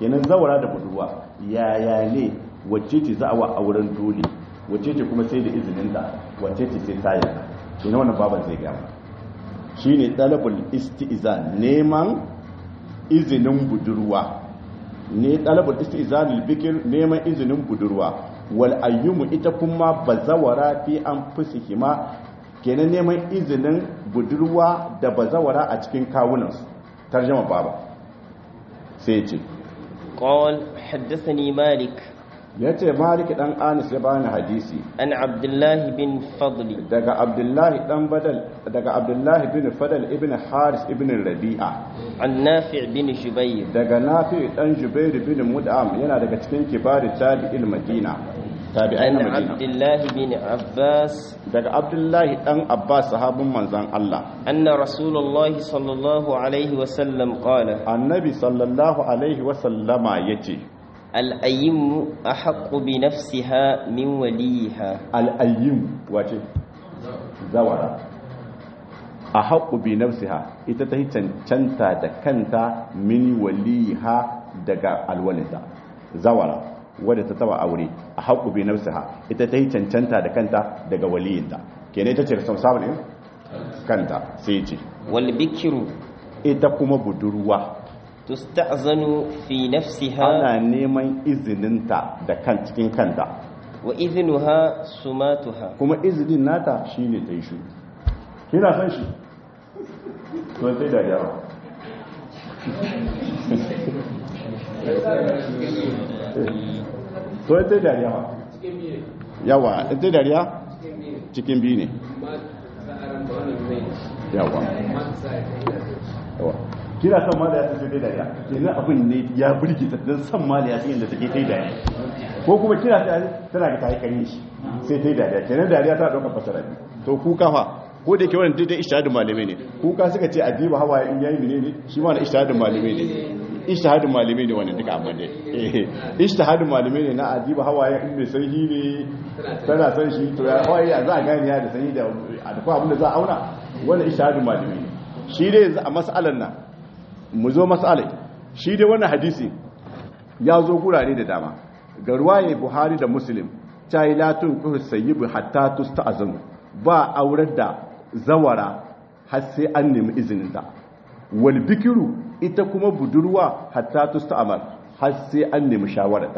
S1: kenan zawara da budurwa yaya ne wacce ce za a wa auren dole wacce ce kuma sai da izinin da wacce ce sai ta yarda kenan wannan baban zai gama shine talabul istizan neman izinin budurwa ne talabul istizanul bikir neman izinin budurwa wal ayyumu ita kuma bazawara fi an fusihima kenan neman izinin budurwa da bazawara a cikin kawunansu tarjama baba sai ce
S2: قال حدثني مالك
S1: ya ce malik dan anis ya bani hadisi
S2: عن عبد الله بن فضل
S1: daga abdullahi dan badal daga abdullahi bin fadal ibn haris ibn rabi'a
S2: عن نافع بن جبير
S1: daga nafi dan jubair bin mud'am yana daga cikin kibari tabi'il madina tabi'ai
S2: عن
S1: na
S2: عبد
S1: madina
S2: الله بن عباس
S1: daga abdullahi dan abbas sahabin manzon Allah
S2: أن رسول الله صلى الله عليه وسلم قال
S1: annabi sallallahu alaihi wa sallama yace
S2: الأيم أحق بنفسها من وليها
S1: al-ayyim wace zawara a haƙu bi nafsiha ita ta yi cancanta da kanta min waliha daga alwalinta zawara wadda ta taba aure a haƙu bi nafsiha ita ta yi cancanta da kanta daga waliyinta kenan ita ce responsible ne kanta sai ce
S2: والبكر
S1: ita kuma budurwa
S2: تستأذن في نفسها
S1: ana neman izininta da kan cikin kanta
S2: وإذنها سماتها
S1: kuma izinin nata shine ta yi shi kina san shi to sai da yawa to sai da yawa yawa sai da yawa cikin biyu ne yawa yawa kina san ma da ya sai da yawa kenan abin ne ya burgita dan san ma da ya sai da take sai da ko kuma kina ta tana ga ta yi kare shi sai ta yi dariya kenan dariya ta ɗaukar fasara biyu to kuka fa ko da yake wannan daidai ishtihadin malamai ne kuka suka ce adiba hawaye in yayi ne ne shi ma na ishtihadin malamai ne ishtihadin malamai ne wannan duka amma ne eh ishtihadin malamai ne na adiba hawaye in mai sanyi ne tana san shi to ya hawaye ya za a gane ya da sanyi da akwai abin da za a auna wannan ishtihadin malamai ne shi dai yanzu a mas'alan nan mu zo mas'alai shi dai wannan hadisi ya zo gurare da dama ga ruwaye buhari da muslim ta yi latun kuhu sayyibu hatta tusta azanu ba aurar da zawara har sai an nemi izininta wal bikiru ita kuma budurwa hatta tusta amal har sai an nemi shawararta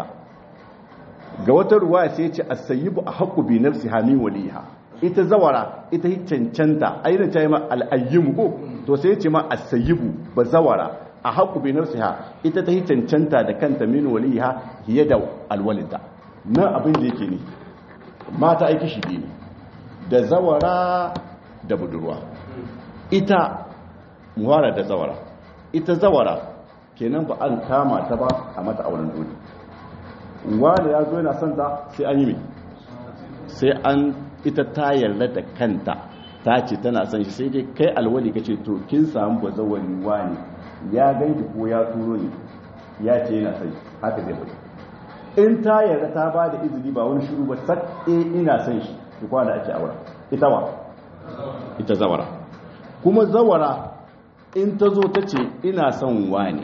S1: ga wata ruwaya sai ce as-sayyibu ahqqu bi nafsi hamin waliha ita zawara ita yi cancanta ayyana ta yi ma al-ayyimu ko to sai ce ma as-sayyibu ba zawara a haƙu bi nafsiha ita ta yi cancanta da kanta min waliha hiye da alwalinta nan abin da yake ne mata aiki shi biyu ne da zawara da budurwa ita muhara da zawara ita zawara kenan ba an kama ta ba a mata auren dole wanda ya zo yana son ta sai an yi mai sai an ita ta yarda da kanta ta ce tana son shi sai dai kai alwali kace to kin samu bazawari wani ya ganki ko ya turo ni ya ce yana sai haka zai fito in ta yarda ta ba da izini ba wani shiru ba sak eh ina son shi ki kwana ake aure ita wa ita zawara kuma zawara in ta zo ta ce ina son wani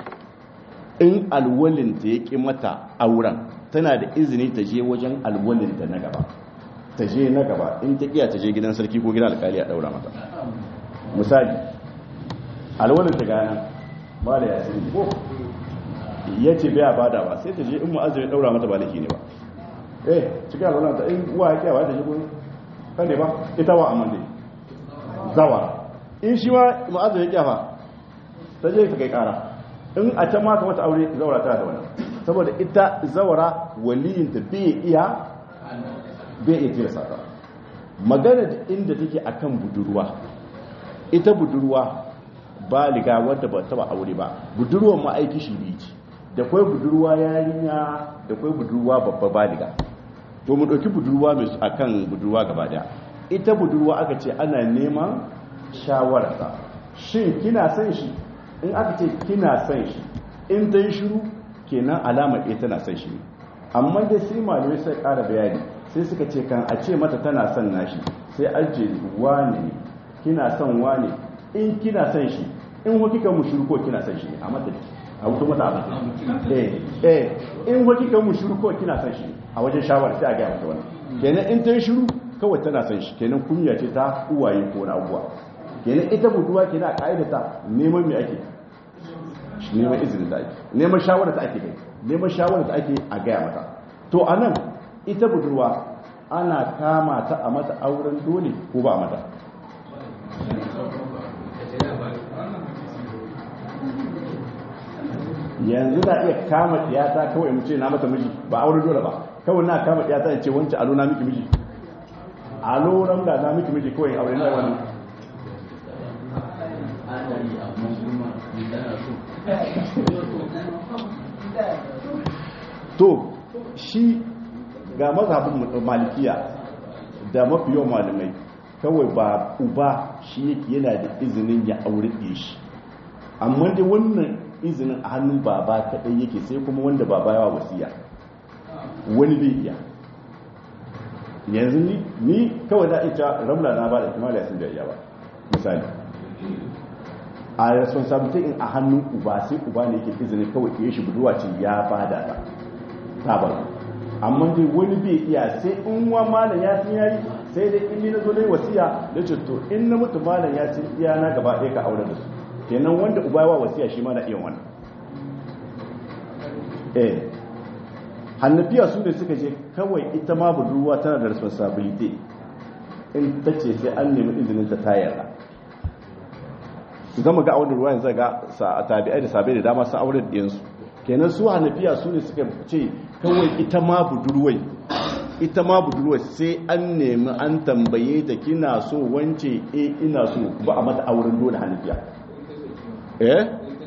S1: in alwalinta ya ƙi mata auren tana da izini ta je wajen alwalinta na gaba ta je na gaba in ta iya ta je gidan sarki ko gidan alkali a daura mata misali alwalinta gana ba da yasiri ko ya ce bai bada ba sai ta je in mu'azzir ya daura mata ba laifi ne ba eh cikin alwalinta in uwa ya kiyawa ta je gurin kan ne ba ita wa amma dai zawa in shi ma mu'azzir ya kiyawa ta je ta kai kara in a can maka wata aure zawara tana da wannan saboda ita zawara waliyinta bai iya bai iya tilasa ta magana da inda take akan budurwa ita budurwa baliga wadda ba taba aure ba budurwar ma aiki shi biyu ce da kwai budurwa yarinya da kwai budurwa babba baliga to mu dauki budurwa mai akan budurwa gaba daya ita budurwa aka ce ana neman shawararsa shin kina son shi in aka ce kina son shi in ta yi shiru kenan alama ɗaya tana son shi amma dai sai malamai sai ƙara bayani sai suka ce kan a ce mata tana son nashi sai aje wane kina son wane in kina son shi in wa kika mu shiru ko kina son shi a mata a wuto mata abin eh eh in waki kan mu shiru kawai kina san shi a wajen shawara sai a ga mata wannan kenan in ta yi shiru kawai tana san shi kenan kunya ce ta uwaye ko na abuwa kenan ita buduwa kenan a ka'ida ta neman me ake neman izinin da ake neman shawara ta ake kai neman shawara ta ake a gaya mata to anan ita budurwa ana kama ta a mata auren dole ko ba a mata yanzu na iya kama tiyata kawai mu ce na mata miji ba auren dole ba kawai na kama tiyata in ce wancan alo na miki miji alo ramda na miki miji kawai aure na wani to shi ga mazhabin malikiya da mafi yawan malamai kawai ba uba shi yake yana da izinin ya aure ɗaya shi amma dai wannan izinin a hannun baba kaɗai yake sai kuma wanda baba yawa wasiya wani bai iya yanzu ni ni kawai za a ita ramla na ba da kimar yasin da iya ba misali a responsibility in a hannun uba sai uba ne yake izinin kawai iya shi buduwa ce ya ba da ta ta ba amma dai wani bai iya sai in wa malam ya sun yayi sai dai in ni na zo dai wasiya da ce to in na mutu malam ya sun iya na gaba ɗaya ka aure da su kenan wanda uba yawa wasiya shi ma na iya wannan eh hannafiya su ne suka je kawai ita ma budurwa tana da responsibility in ta ce sai an nemi izinin ta ta yarda zama ga auren ruwa yanzu ga sa tabi'ai da sabai da dama sun aure da yansu kenan su hannafiya su ne suka ce kawai ita ma budurwai ita ma budurwai sai an nemi an tambaye ta kina so wance eh ina so ba a mata auren dole hannafiya eh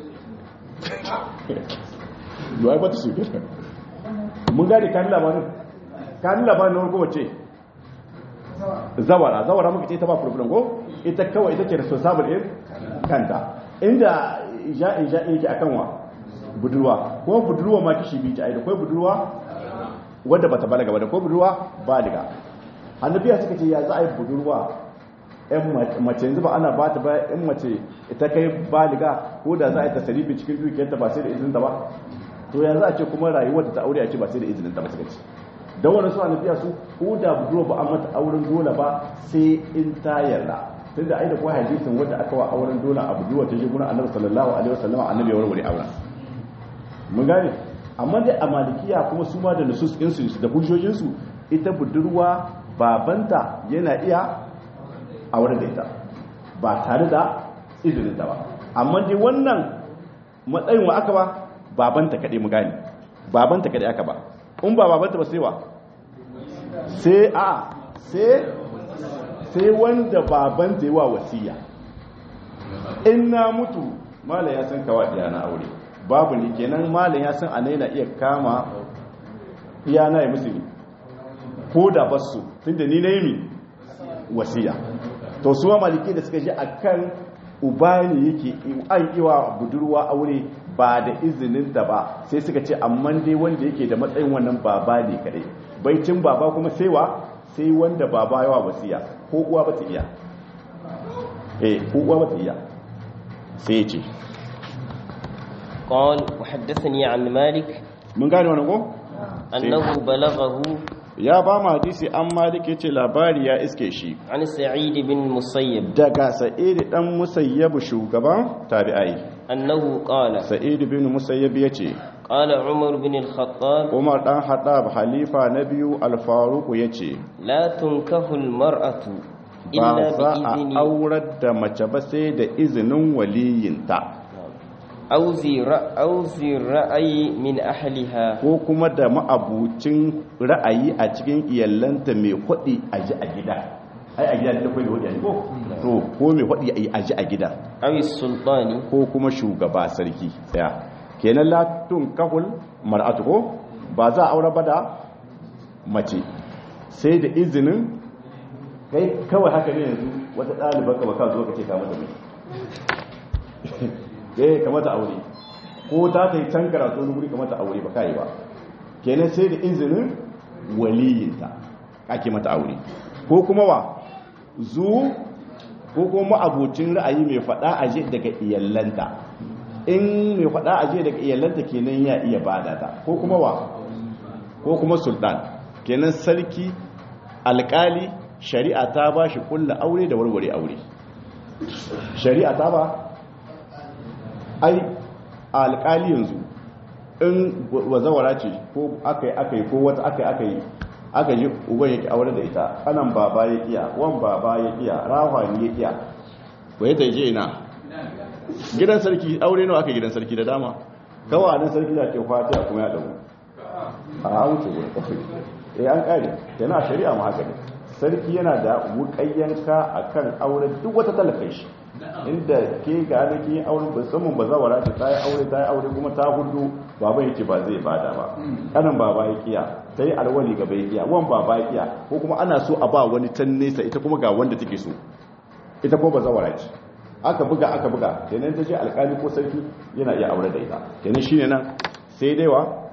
S1: yawai ba ta su gina mun gane kan labarin kan labarin na warko wace zawara zawara muka ce ta ba problem ko ita kawai ita ke responsible in kanta inda ja'in ja'in yake akan wa budurwa ko budurwa ma kishi bi ta aida ko budurwa wadda bata balaga ba da ko budurwa baliga annabiya suka ce ya za a yi budurwa yan mace yanzu ba ana ba ta ba in mace ita kai baliga ko da za a yi tasarifi cikin dukiyarta ba sai da izinin ta ba to ya za a ce kuma rayuwar da ta aure a ce ba sai da izinin ta ba suka ce don wani su annabiya su ko da budurwa ba a mata auren dole ba sai in ta yarda tun da ai da kuwa hadisin wanda aka wa auren dole a budurwa ta je gurin annabi sallallahu alaihi wasallam annabi ya warware auren mun gane amma dai a malikiya kuma su ma da nusus ɗinsu da hujjojinsu ita budurwa babanta yana iya aure da ita ba tare da izinin ta ba amma dai wannan matsayin wa aka ba babanta kaɗai mu gane babanta kaɗai aka ba in ba babanta ba sai wa sai a sai sai wanda babanta yi wa wasiya in na mutu mala ya san kawai na aure babu ne kenan malam ya san anai na iya kama iyana ya musu ko da basu tunda ni na yi mi wasiya to su ma maliki da suka ji akan uba ne yake an iwa budurwa aure ba da izinin ta ba sai suka ce amma dai wanda yake da matsayin wannan baba ne kadai baicin baba kuma sai wa sai wanda baba yawa wasiya ko uwa ba ta iya eh ko uwa ba ta iya sai ya ce
S2: قال وحدثني عن مالك
S1: mun gane wani ko
S2: أنه بلغه
S1: ya ba mu hadisi an malik yace labari ya iske shi
S2: عن سعيد بن مسيب
S1: daga sa'id dan musayyab shugaban tabi'ai
S2: أنه قال
S1: sa'id bin musayyab yace
S2: قال عمر بن الخطاب
S1: umar dan hadab halifa na biyu al-faruq yace
S2: لا تنكح المرأة
S1: ba
S2: إلا
S1: za a
S2: بإذن
S1: aurar da mace ba sai da izinin waliyinta
S2: أو ذي رأ- أو ذي الرأي من أهلها
S1: ko kuma da ma'abucin ra'ayi a cikin iyallanta mai hudi a ji a gida ai a gida da kai hudi a ji ko to ko mai hudi a ji a gida
S2: أو السلطان
S1: ko kuma shugaba sarki tsaya kenan latun kahul mar'atu ko ba za a aure ba da mace sai da izinin kai kawai haka ne yanzu wata ɗalibar ka baka zo ka ce ka mata mai eh ka mata aure ko ta ta yi can karatu wani wuri ka mata aure ba kai ba kenan sai da izinin waliyinta ake mata aure ko kuma wa zu ko kuma abocin ra'ayi mai faɗa a je daga iyallanta in mai faɗa aje daga iyalanta kenan ya iya bada ta ko kuma wa ko kuma sultan kenan sarki alkali shari'a ta ba shi kulla aure da warware aure shari'a ta ba ai alkali yanzu in wazawara ce ko aka yi aka yi ko wata aka yi aka yi aka yi uban yake aure da ita kanan baba ya kiya wan baba ya kiya rahwani ya kiya ba ya taije ina gidan sarki aure nawa aka gidan sarki da dama kawanin sarki da ke fatiha kuma ya damu a an wuce wurin kafin eh an kare yana shari'a ma haka ne sarki yana da wukayyanka akan aure duk wata talakai shi inda ke ga alaki aure musamman ba zawara ce ta yi aure ta yi aure kuma ta hudu baba yake ba zai bada ba kanan baba ya kiya ta yi alwali gaba ya kiya wan baba ya kiya ko kuma ana so a ba wani can nesa ita kuma ga wanda take so ita ko ba zawara ce aka buga aka buga kenan ta ce alkali ko sarki yana iya aure da ita kenan shine nan sai dai wa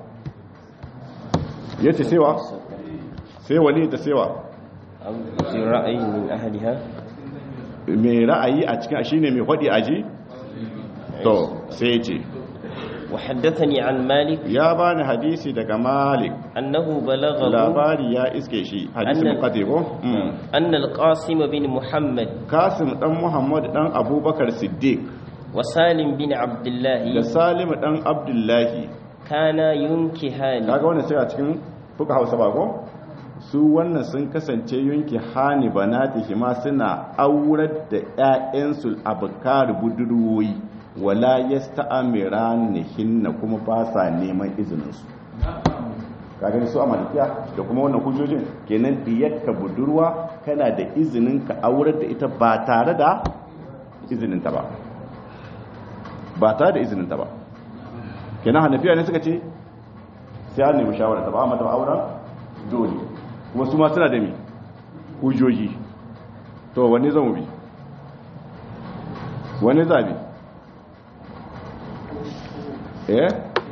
S1: yace sewa sai wali da sewa
S2: أو في رأي من أهلها
S1: mai ra'ayi a cikin shine mai hadi aji to sai ce
S2: وحدثني عن مالك
S1: ya bani hadisi daga malik
S2: أنه بلغه
S1: labari ya iske shi hadisi
S2: Annal-
S1: muqaddi ko Mm.
S2: أن القاسم بن محمد
S1: kasim dan muhammad dan abubakar siddiq
S2: وسالم بن عبد
S1: da
S2: الله
S1: salim dan abdullahi
S2: كانا ينكهان
S1: kaga wannan sai a cikin fuka hausa ba ko su wannan sun kasance yunki hani banatihi ma suna aurar da ƴaƴansu abkar budurwoyi wala yasta'miranihinna kuma ba sa neman izinin su kaga ni su a malikiya da kuma wannan hujjojin kenan diyarka budurwa kana da izinin ka aurar da ita ba tare da izinin ta ba ba tare da izinin ta ba kenan hanafiya ne suka ce sai an nemi shawara ta ba mata auren dole kuma su ma suna da mi hujjoji to wani zan mu bi wani zabi eh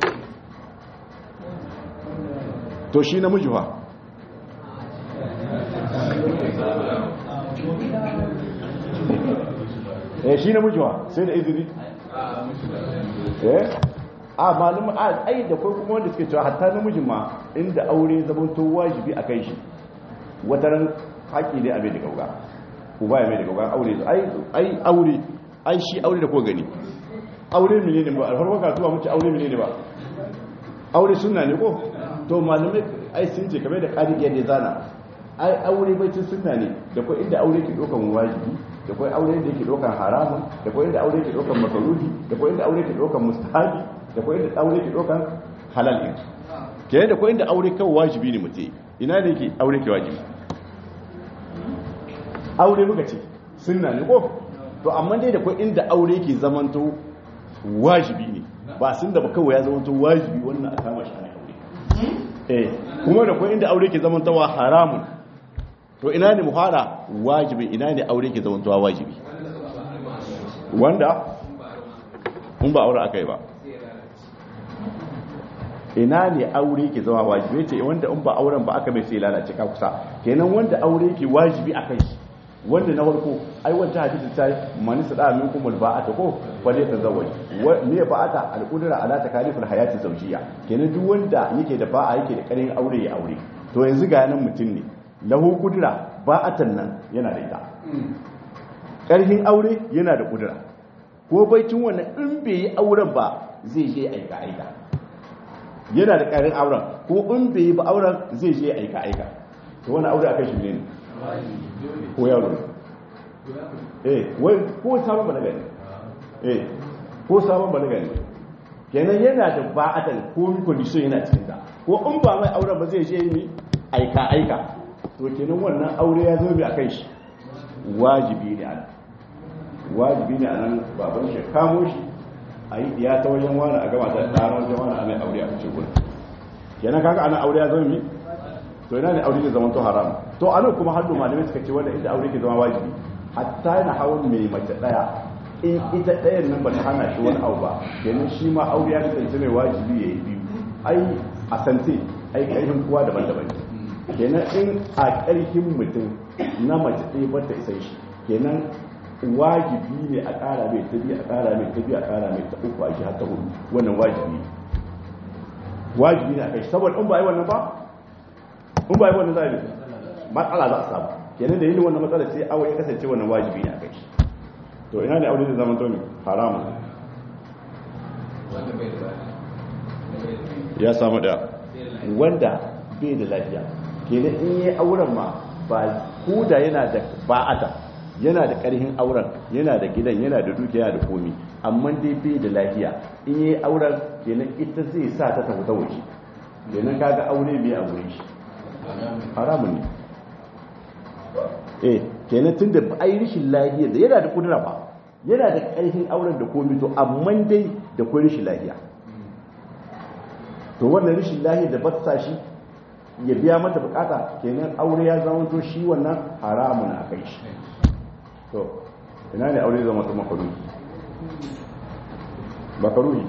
S1: to shi namiji fa eh shi namiji fa sai da izini eh a malum a ai da kai kuma wanda suke cewa hatta namijin ma inda aure zaman to wajibi a kai shi wataran haƙi ne a mai da gauga uba ya mai da gauga aure ai ai aure ai shi aure da ko gani aure mene ne ba alfarwa kasuwa muke aure mene ne ba aure sunna ne ko to malamai ai sun ce kamar da ƙari iya da zana ai aure baitin sunna ne da ko inda aure ke ɗaukan wajibi da ko aure da yake ɗaukan haramun da ko inda aure ke ɗaukan makaruhi da ko inda aure ke ɗaukan mustahabi da ko inda aure ke ɗaukan halal ɗin kenan da ko inda aure kawai wajibi ne mutum ina ne yake aure ke wajibi aure muka ce sunna ne ko to amma dai da ko inda aure ke zamanto wajibi ne ba sun da ba kawai ya zamanto wajibi wannan a kama shi ana aure eh kuma da ko inda aure ke zamantowa haramun to ina ne muhara wajibi ina ne aure ke zamantowa wajibi wanda in ba aure akai ba ina ne aure ke zama wajibi ce wanda in ba auren ba aka mai sai lalace ka kusa kenan wanda aure ke wajibi a kai wanda na farko ai wanda hadisi ta mani sada min kumul ba'ata ko wale ta zawaj me ba'ata al-qudra ala takaliful hayati zawjiyya kenan duk wanda yake da ba'a yake da karin aure ya aure to yanzu ga nan mutum ne lahu qudra ba'atan nan yana da ita karhin aure yana da qudra ko baitin wannan in bai yi auren ba zai je aika aika yana da karin auren ko in bai yi ba auren zai je aika aika to wannan aure akai shi ne ko yaro ne eh wai ko sabon balaga ne eh ko sabon balaga ne kenan yana da ba'atan ko condition yana cikin ta ko in ba mai auren ba zai je ni aika aika to kenan wannan aure ya zo mai akan shi wajibi ne a wajibi ne a nan baban shi kamo shi a yi ya ta wajen wani a gama ta ɗara wajen wani a mai aure a cikin gudu kenan kaga ana aure ya zo mi to ina ne aure ke zama to haram to anan kuma haddu malamai suka ce wanda inda aure ke zama wajibi hatta yana hawan mai mace daya in ita ɗayan nan ba ta hana shi wani abu ba kenan shi ma aure ya kasance mai wajibi ya yi biyu ai a sante ai ƙarfin kowa daban-daban ne kenan in a ƙarfin mutum na mace ɗaya ba ta isa shi kenan wajibi ne a ƙara mai ta biyu a ƙara mai ta biyu a ƙara mai ta uku a shi har ta hudu wannan wajibi ne wajibi ne a kai saboda in ba yi wannan ba in ba yi wannan za a yi matsala za a samu kenan da yin wannan matsala sai aure ya kasance wannan wajibi ne a kai to ina ne aure da zaman tomi haramun ya samu da wanda bai da lafiya kenan in yi auren ma ba kuda yana da ba'ata yana da karhin auren yana da gidan yana da dukiya da komi amma dai bai da lafiya in yi auren kenan ita zai sa ta tafi ta waje kenan kaga aure bai a wurin shi haramun ne eh kenan tun da ai rishin lafiya da yana da kudura ba yana da karhin auren da komi to amma dai da kwai rishin lafiya to wannan rishin lafiya da ba ta shi ya biya mata bukata kenan aure ya zama to shi wannan haramun a kai shi to ina ne aure zama to makaruhi makaruhi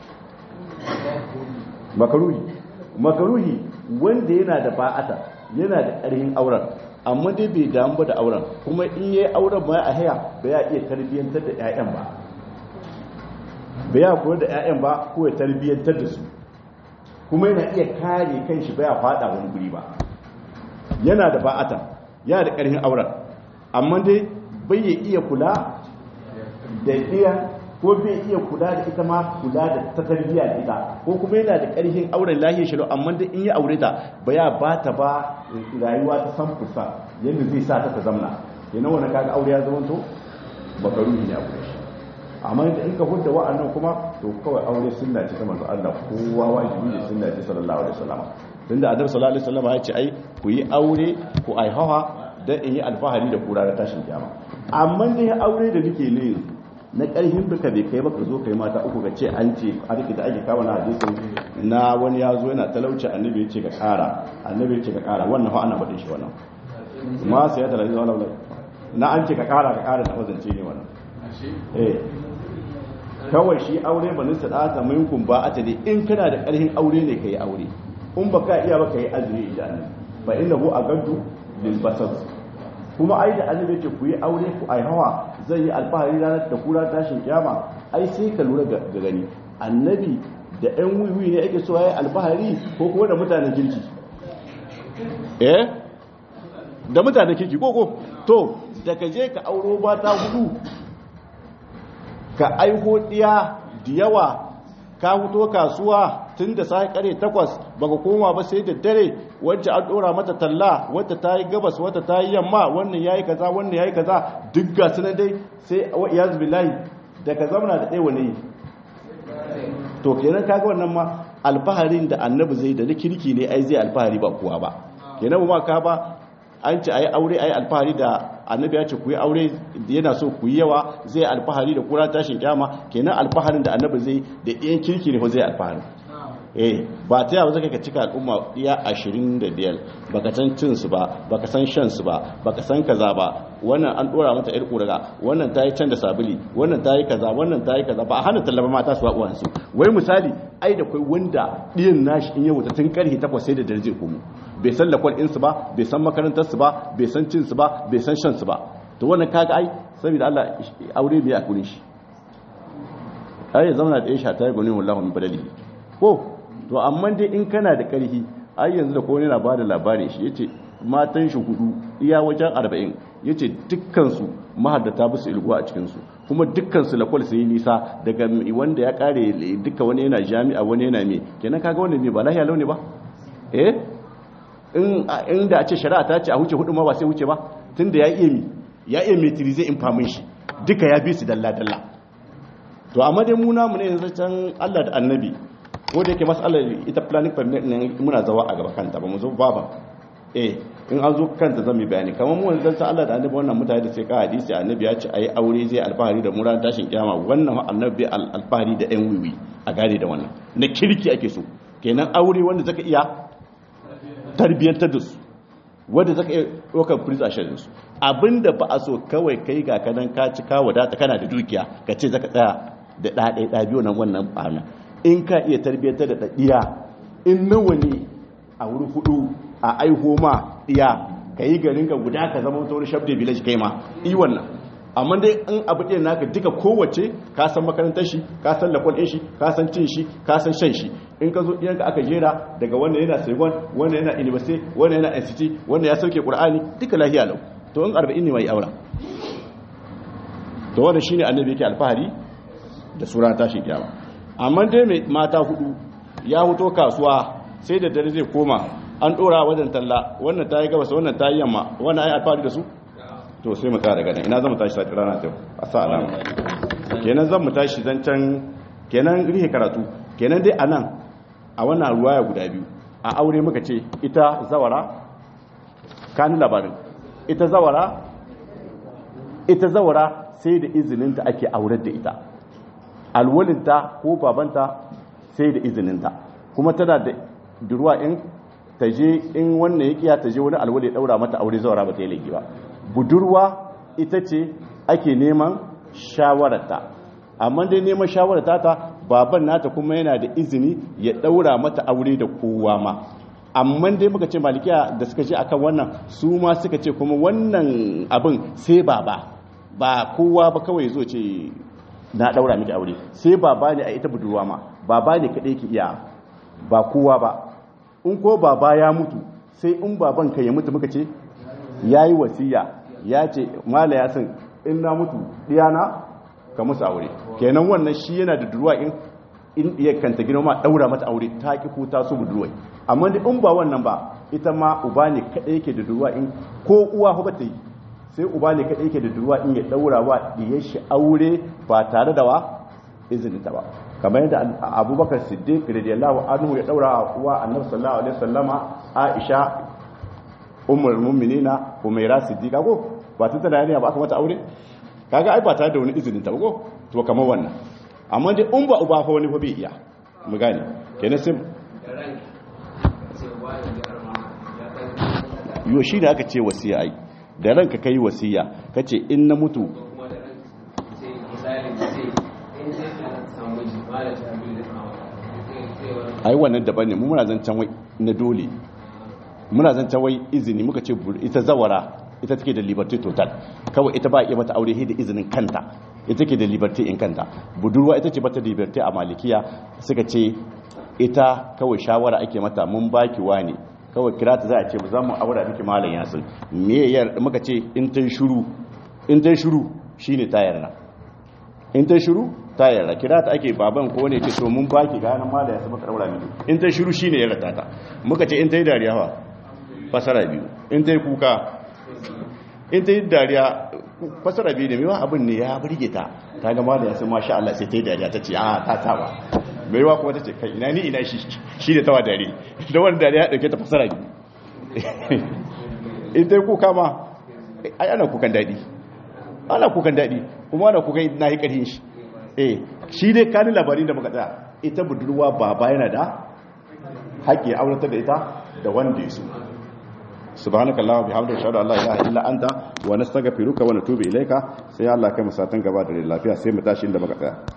S1: makaruhi makaruhi wanda yana da ba'ata yana da ƙarfin auren amma dai bai damu ba da auren kuma in yayi auren ba a haya ba ya iya tarbiyyantar da ƴaƴan ba ba ya kula da ƴaƴan ba ko ya tarbiyyantar da su kuma yana iya kare kanshi ba ya fada wani guri ba yana da ba'ata yana da ƙarfin auren amma dai bai ya iya kula da iya ko bai iya kula da ita ma kula da ta tarbiyya da ita ko kuma yana da ƙarfin auren lahiyar shi amma da in ya aure ta ba ya ba ta ba rayuwa ta san fusa yadda zai sa ta ta zamna yana wani kaga aure ya zama to bakaru ne a shi amma da in ka hudda wa'annan kuma to kawai aure sunna ce ta manzo Allah kowa wajibi ne sunna ce sallallahu alaihi wasallam tunda annabi sallallahu alaihi wasallam ya ce ai ku yi aure ku ai hawa dan in yi alfahari da kura da tashin kiyama amma dai aure da nake ne yanzu na ƙarfin duka bai kai baka zo kai mata uku ka ce an ce a da ake kawo na hadisin na wani ya zo yana talauci annabi ya ce ka ƙara annabi ya ce ka ƙara wannan fa ana faɗin shi wannan ma sai ya talaji wala wala na an ce ka ƙara ka ƙara na wazance ne wannan eh kawai shi aure ba nisa da ta minkum ba a tade in kana da ƙarfin aure ne kai aure in baka iya baka yi azumi idan fa innahu agaddu lil basar kuma ai da annabi ce ku yi aure ku ai hawa zai yi alfahari ranar da kura tashin kiyama ai sai ka lura ga gani annabi da ɗan wiwi ne ake so ya yi alfahari ko kuma da mutanen kirki eh da mutanen kirki ko ko to da ka je ka auro ba ta hudu ka aiho ɗiya da yawa ka fito kasuwa tun da sai kare takwas baka koma ba sai da dare wacce an dora mata talla wata ta yi gabas wata ta yi yamma wannan yayi kaza wannan yayi kaza duk ga su dai sai wa iyaz billahi da ka zamana da ɗaya wani to kenan kaga wannan ma alfaharin da annabi zai da na kirki ne ai zai alfahari ba kuwa ba kenan ba ka ba an ce ayi aure ayi alfahari da annabi ya ce ku yi aure yana so ku yi yawa zai alfahari da kura tashin kyama kenan alfaharin da annabi zai da ɗayan kirki ne ko zai alfahari eh ba ta yawa zaka ka cika al'umma iya 25 baka san cin su ba baka san shan su ba baka san kaza ba wannan an dora mata yar kuraga wannan tayi can da sabuli wannan tayi kaza wannan tayi kaza ba a hana tallaba mata su uwan su wai misali ai da kai wanda diyan nashi in yau ta tun karhi takwas sai da darje komo bai san lakwal in su ba bai san makarantar su ba bai san cin su ba bai san shan su ba to wannan kaga ai saboda Allah aure bai a kurin shi ai zauna da Aisha ta yi gani wallahi min badali ko to amma dai in kana da ƙarfi ai yanzu da kowane na bada labarin shi yace matan shi hudu iya wajen 40 yace dukkan su mahaddata bisu ilguwa a cikin su kuma dukkan su lakwal sai nisa daga wanda ya kare duka wani yana jami'a wani yana me kenan kaga wanda me ba lahiya launi ba eh in inda a ce shari'a ta ce a huce hudu ma ba sai huce ba tunda ya iya mi ya iya metri zai infamin shi duka ya bi su dalla dalla to amma dai mu namu ne yanzu can Allah da annabi ko da yake matsalar ita planning permit ne muna zawa a gaba kanta ba mu zo ba ba eh in an zo kanta zan yi bayani kamar mu wanzan sa Allah da annabi wannan mutane da sai ka hadisi annabi ya ce ayi aure zai alfahari da muran tashin kiyama wannan annabi alfahari da yan wiwi a gane da wannan na kirki ake so kenan aure wanda zaka iya tarbiyyantar da su wanda zaka iya ɗaukar prince a shirin su abinda ba a so kawai kai ga kanan ka ci ka wadata kana da dukiya ka ce zaka tsaya da ɗaɗai ɗa biyu nan wannan ɓana in ka iya tarbiyyantar da ɗiya in nawa ne a wuri hudu a aiho ma ɗiya ka yi garin ka guda ka zama wani shabda village kai ma yi wannan amma dai in abu ɗaya naka duka kowace ka san makarantar shi ka san lakwal ɗin shi ka san cin shi ka san shan shi in ka zo ɗiyanka aka jera daga wannan yana saigon wannan yana university wannan yana nct wannan ya sauke ƙur'ani duka lahiya lau to in arba'in ne mai aura to wannan shine annabi yake alfahari da sura tashin kiyama amma dai mai mata hudu ya huto kasuwa sai da dare zai koma an dora wajen talla wannan ta yi gabas wannan ta yi yamma wannan ai alfahari da su to sai mu tsara ganin ina zan mu tashi sati rana ta a sa alama kenan zan mu tashi zancen kenan rihe karatu kenan dai anan a wannan ruwaya guda biyu a aure muka ce ita zawara kani labarin ita zawara ita zawara sai da izininta ake aurar da ita alwalinta ko babanta sai da izininta kuma tana da durwa in ta je in wannan ya kiya ta je wani alwali ya daura mata aure zawara ba ta yi laifi ba budurwa ita ce ake neman shawararta amma dai neman shawararta ta baban nata kuma yana da izini ya daura mata aure da kowa ma amma dai muka ce malikiya da suka ce akan wannan su ma suka ce kuma wannan abin sai baba ba kowa ba kawai zo ce na daura miki aure sai baba ne a ita budurwa ma baba ne kadai ki iya ba kowa ba in ko baba ya mutu sai in baban ka ya mutu muka ce yayi wasiya ya ce mala ya san in na mutu diyana ka musu aure kenan wannan shi yana da duruwa in in iya kanta gina ma daura mata aure ta ki ko ta so budurwai amma da in ba wannan ba ita ma uba ne kadai yake da duruwa in ko uwa ba ta yi sai uba ne kadai yake da duruwa in ya daura wa diyar shi aure ba tare da wa izinin ta ba kamar yadda abubakar siddiq radiyallahu anhu ya daura wa annabi sallallahu alaihi wasallama aisha ummul mu'minina umaira siddiqa ko ba ta tana yarinya ba aka mata aure kaga ai ba tare da wani izinin ta ba ko to kamar wannan amma dai in ba uba fa wani fa bai iya mu gane kenan sai yo shi da aka ce wasiya ai da ranka kai wasiya kace in na mutu ai wannan daban ne mu muna zancen wai na dole muna zancen wai izini muka ce ita zawara ita take da liberty total kawai ita ba iya mata aure da izinin kanta ita ke da liberty in kanta budurwa ita ce bata liberty a malikiya suka ce ita kawai shawara ake mata mun baki wani kawai kira ta za a ce za mu aura miki malam yasin me yar muka ce in ta shiru in ta shiru shine ta yarda in ta shiru ta yarda kira ta ake baban ko ne ce to mun baki ganin malam yasin muka daura miki in ta shiru shine yarda ta muka ce in ta yi dariya fa fasara biyu in ta yi kuka in ta yi dariya fasara biyu da mewa abin ne ya birge ta ta gama da yasin masha Allah sai ta yi dariya ta ce a ta tawa mai yawa kuma ta ce kai ina ni ina shi shi da tawa dare da wani dariya ya dauke ta fasara biyu in ta yi kuka ma ai ana kukan daɗi ana kukan daɗi kuma ana kukan na yi ƙarfin shi eh shi dai kanin labarin da muka tsaya ita budurwa baba yana da haƙƙi auratar da ita da wanda ya so subhanaka allahumma bihamdika ashhadu an la ilaha illa anta wa nastaghfiruka wa natubu ilayka sai Allah kai mu satan gaba da lafiya sai mu tashi inda muka tsaya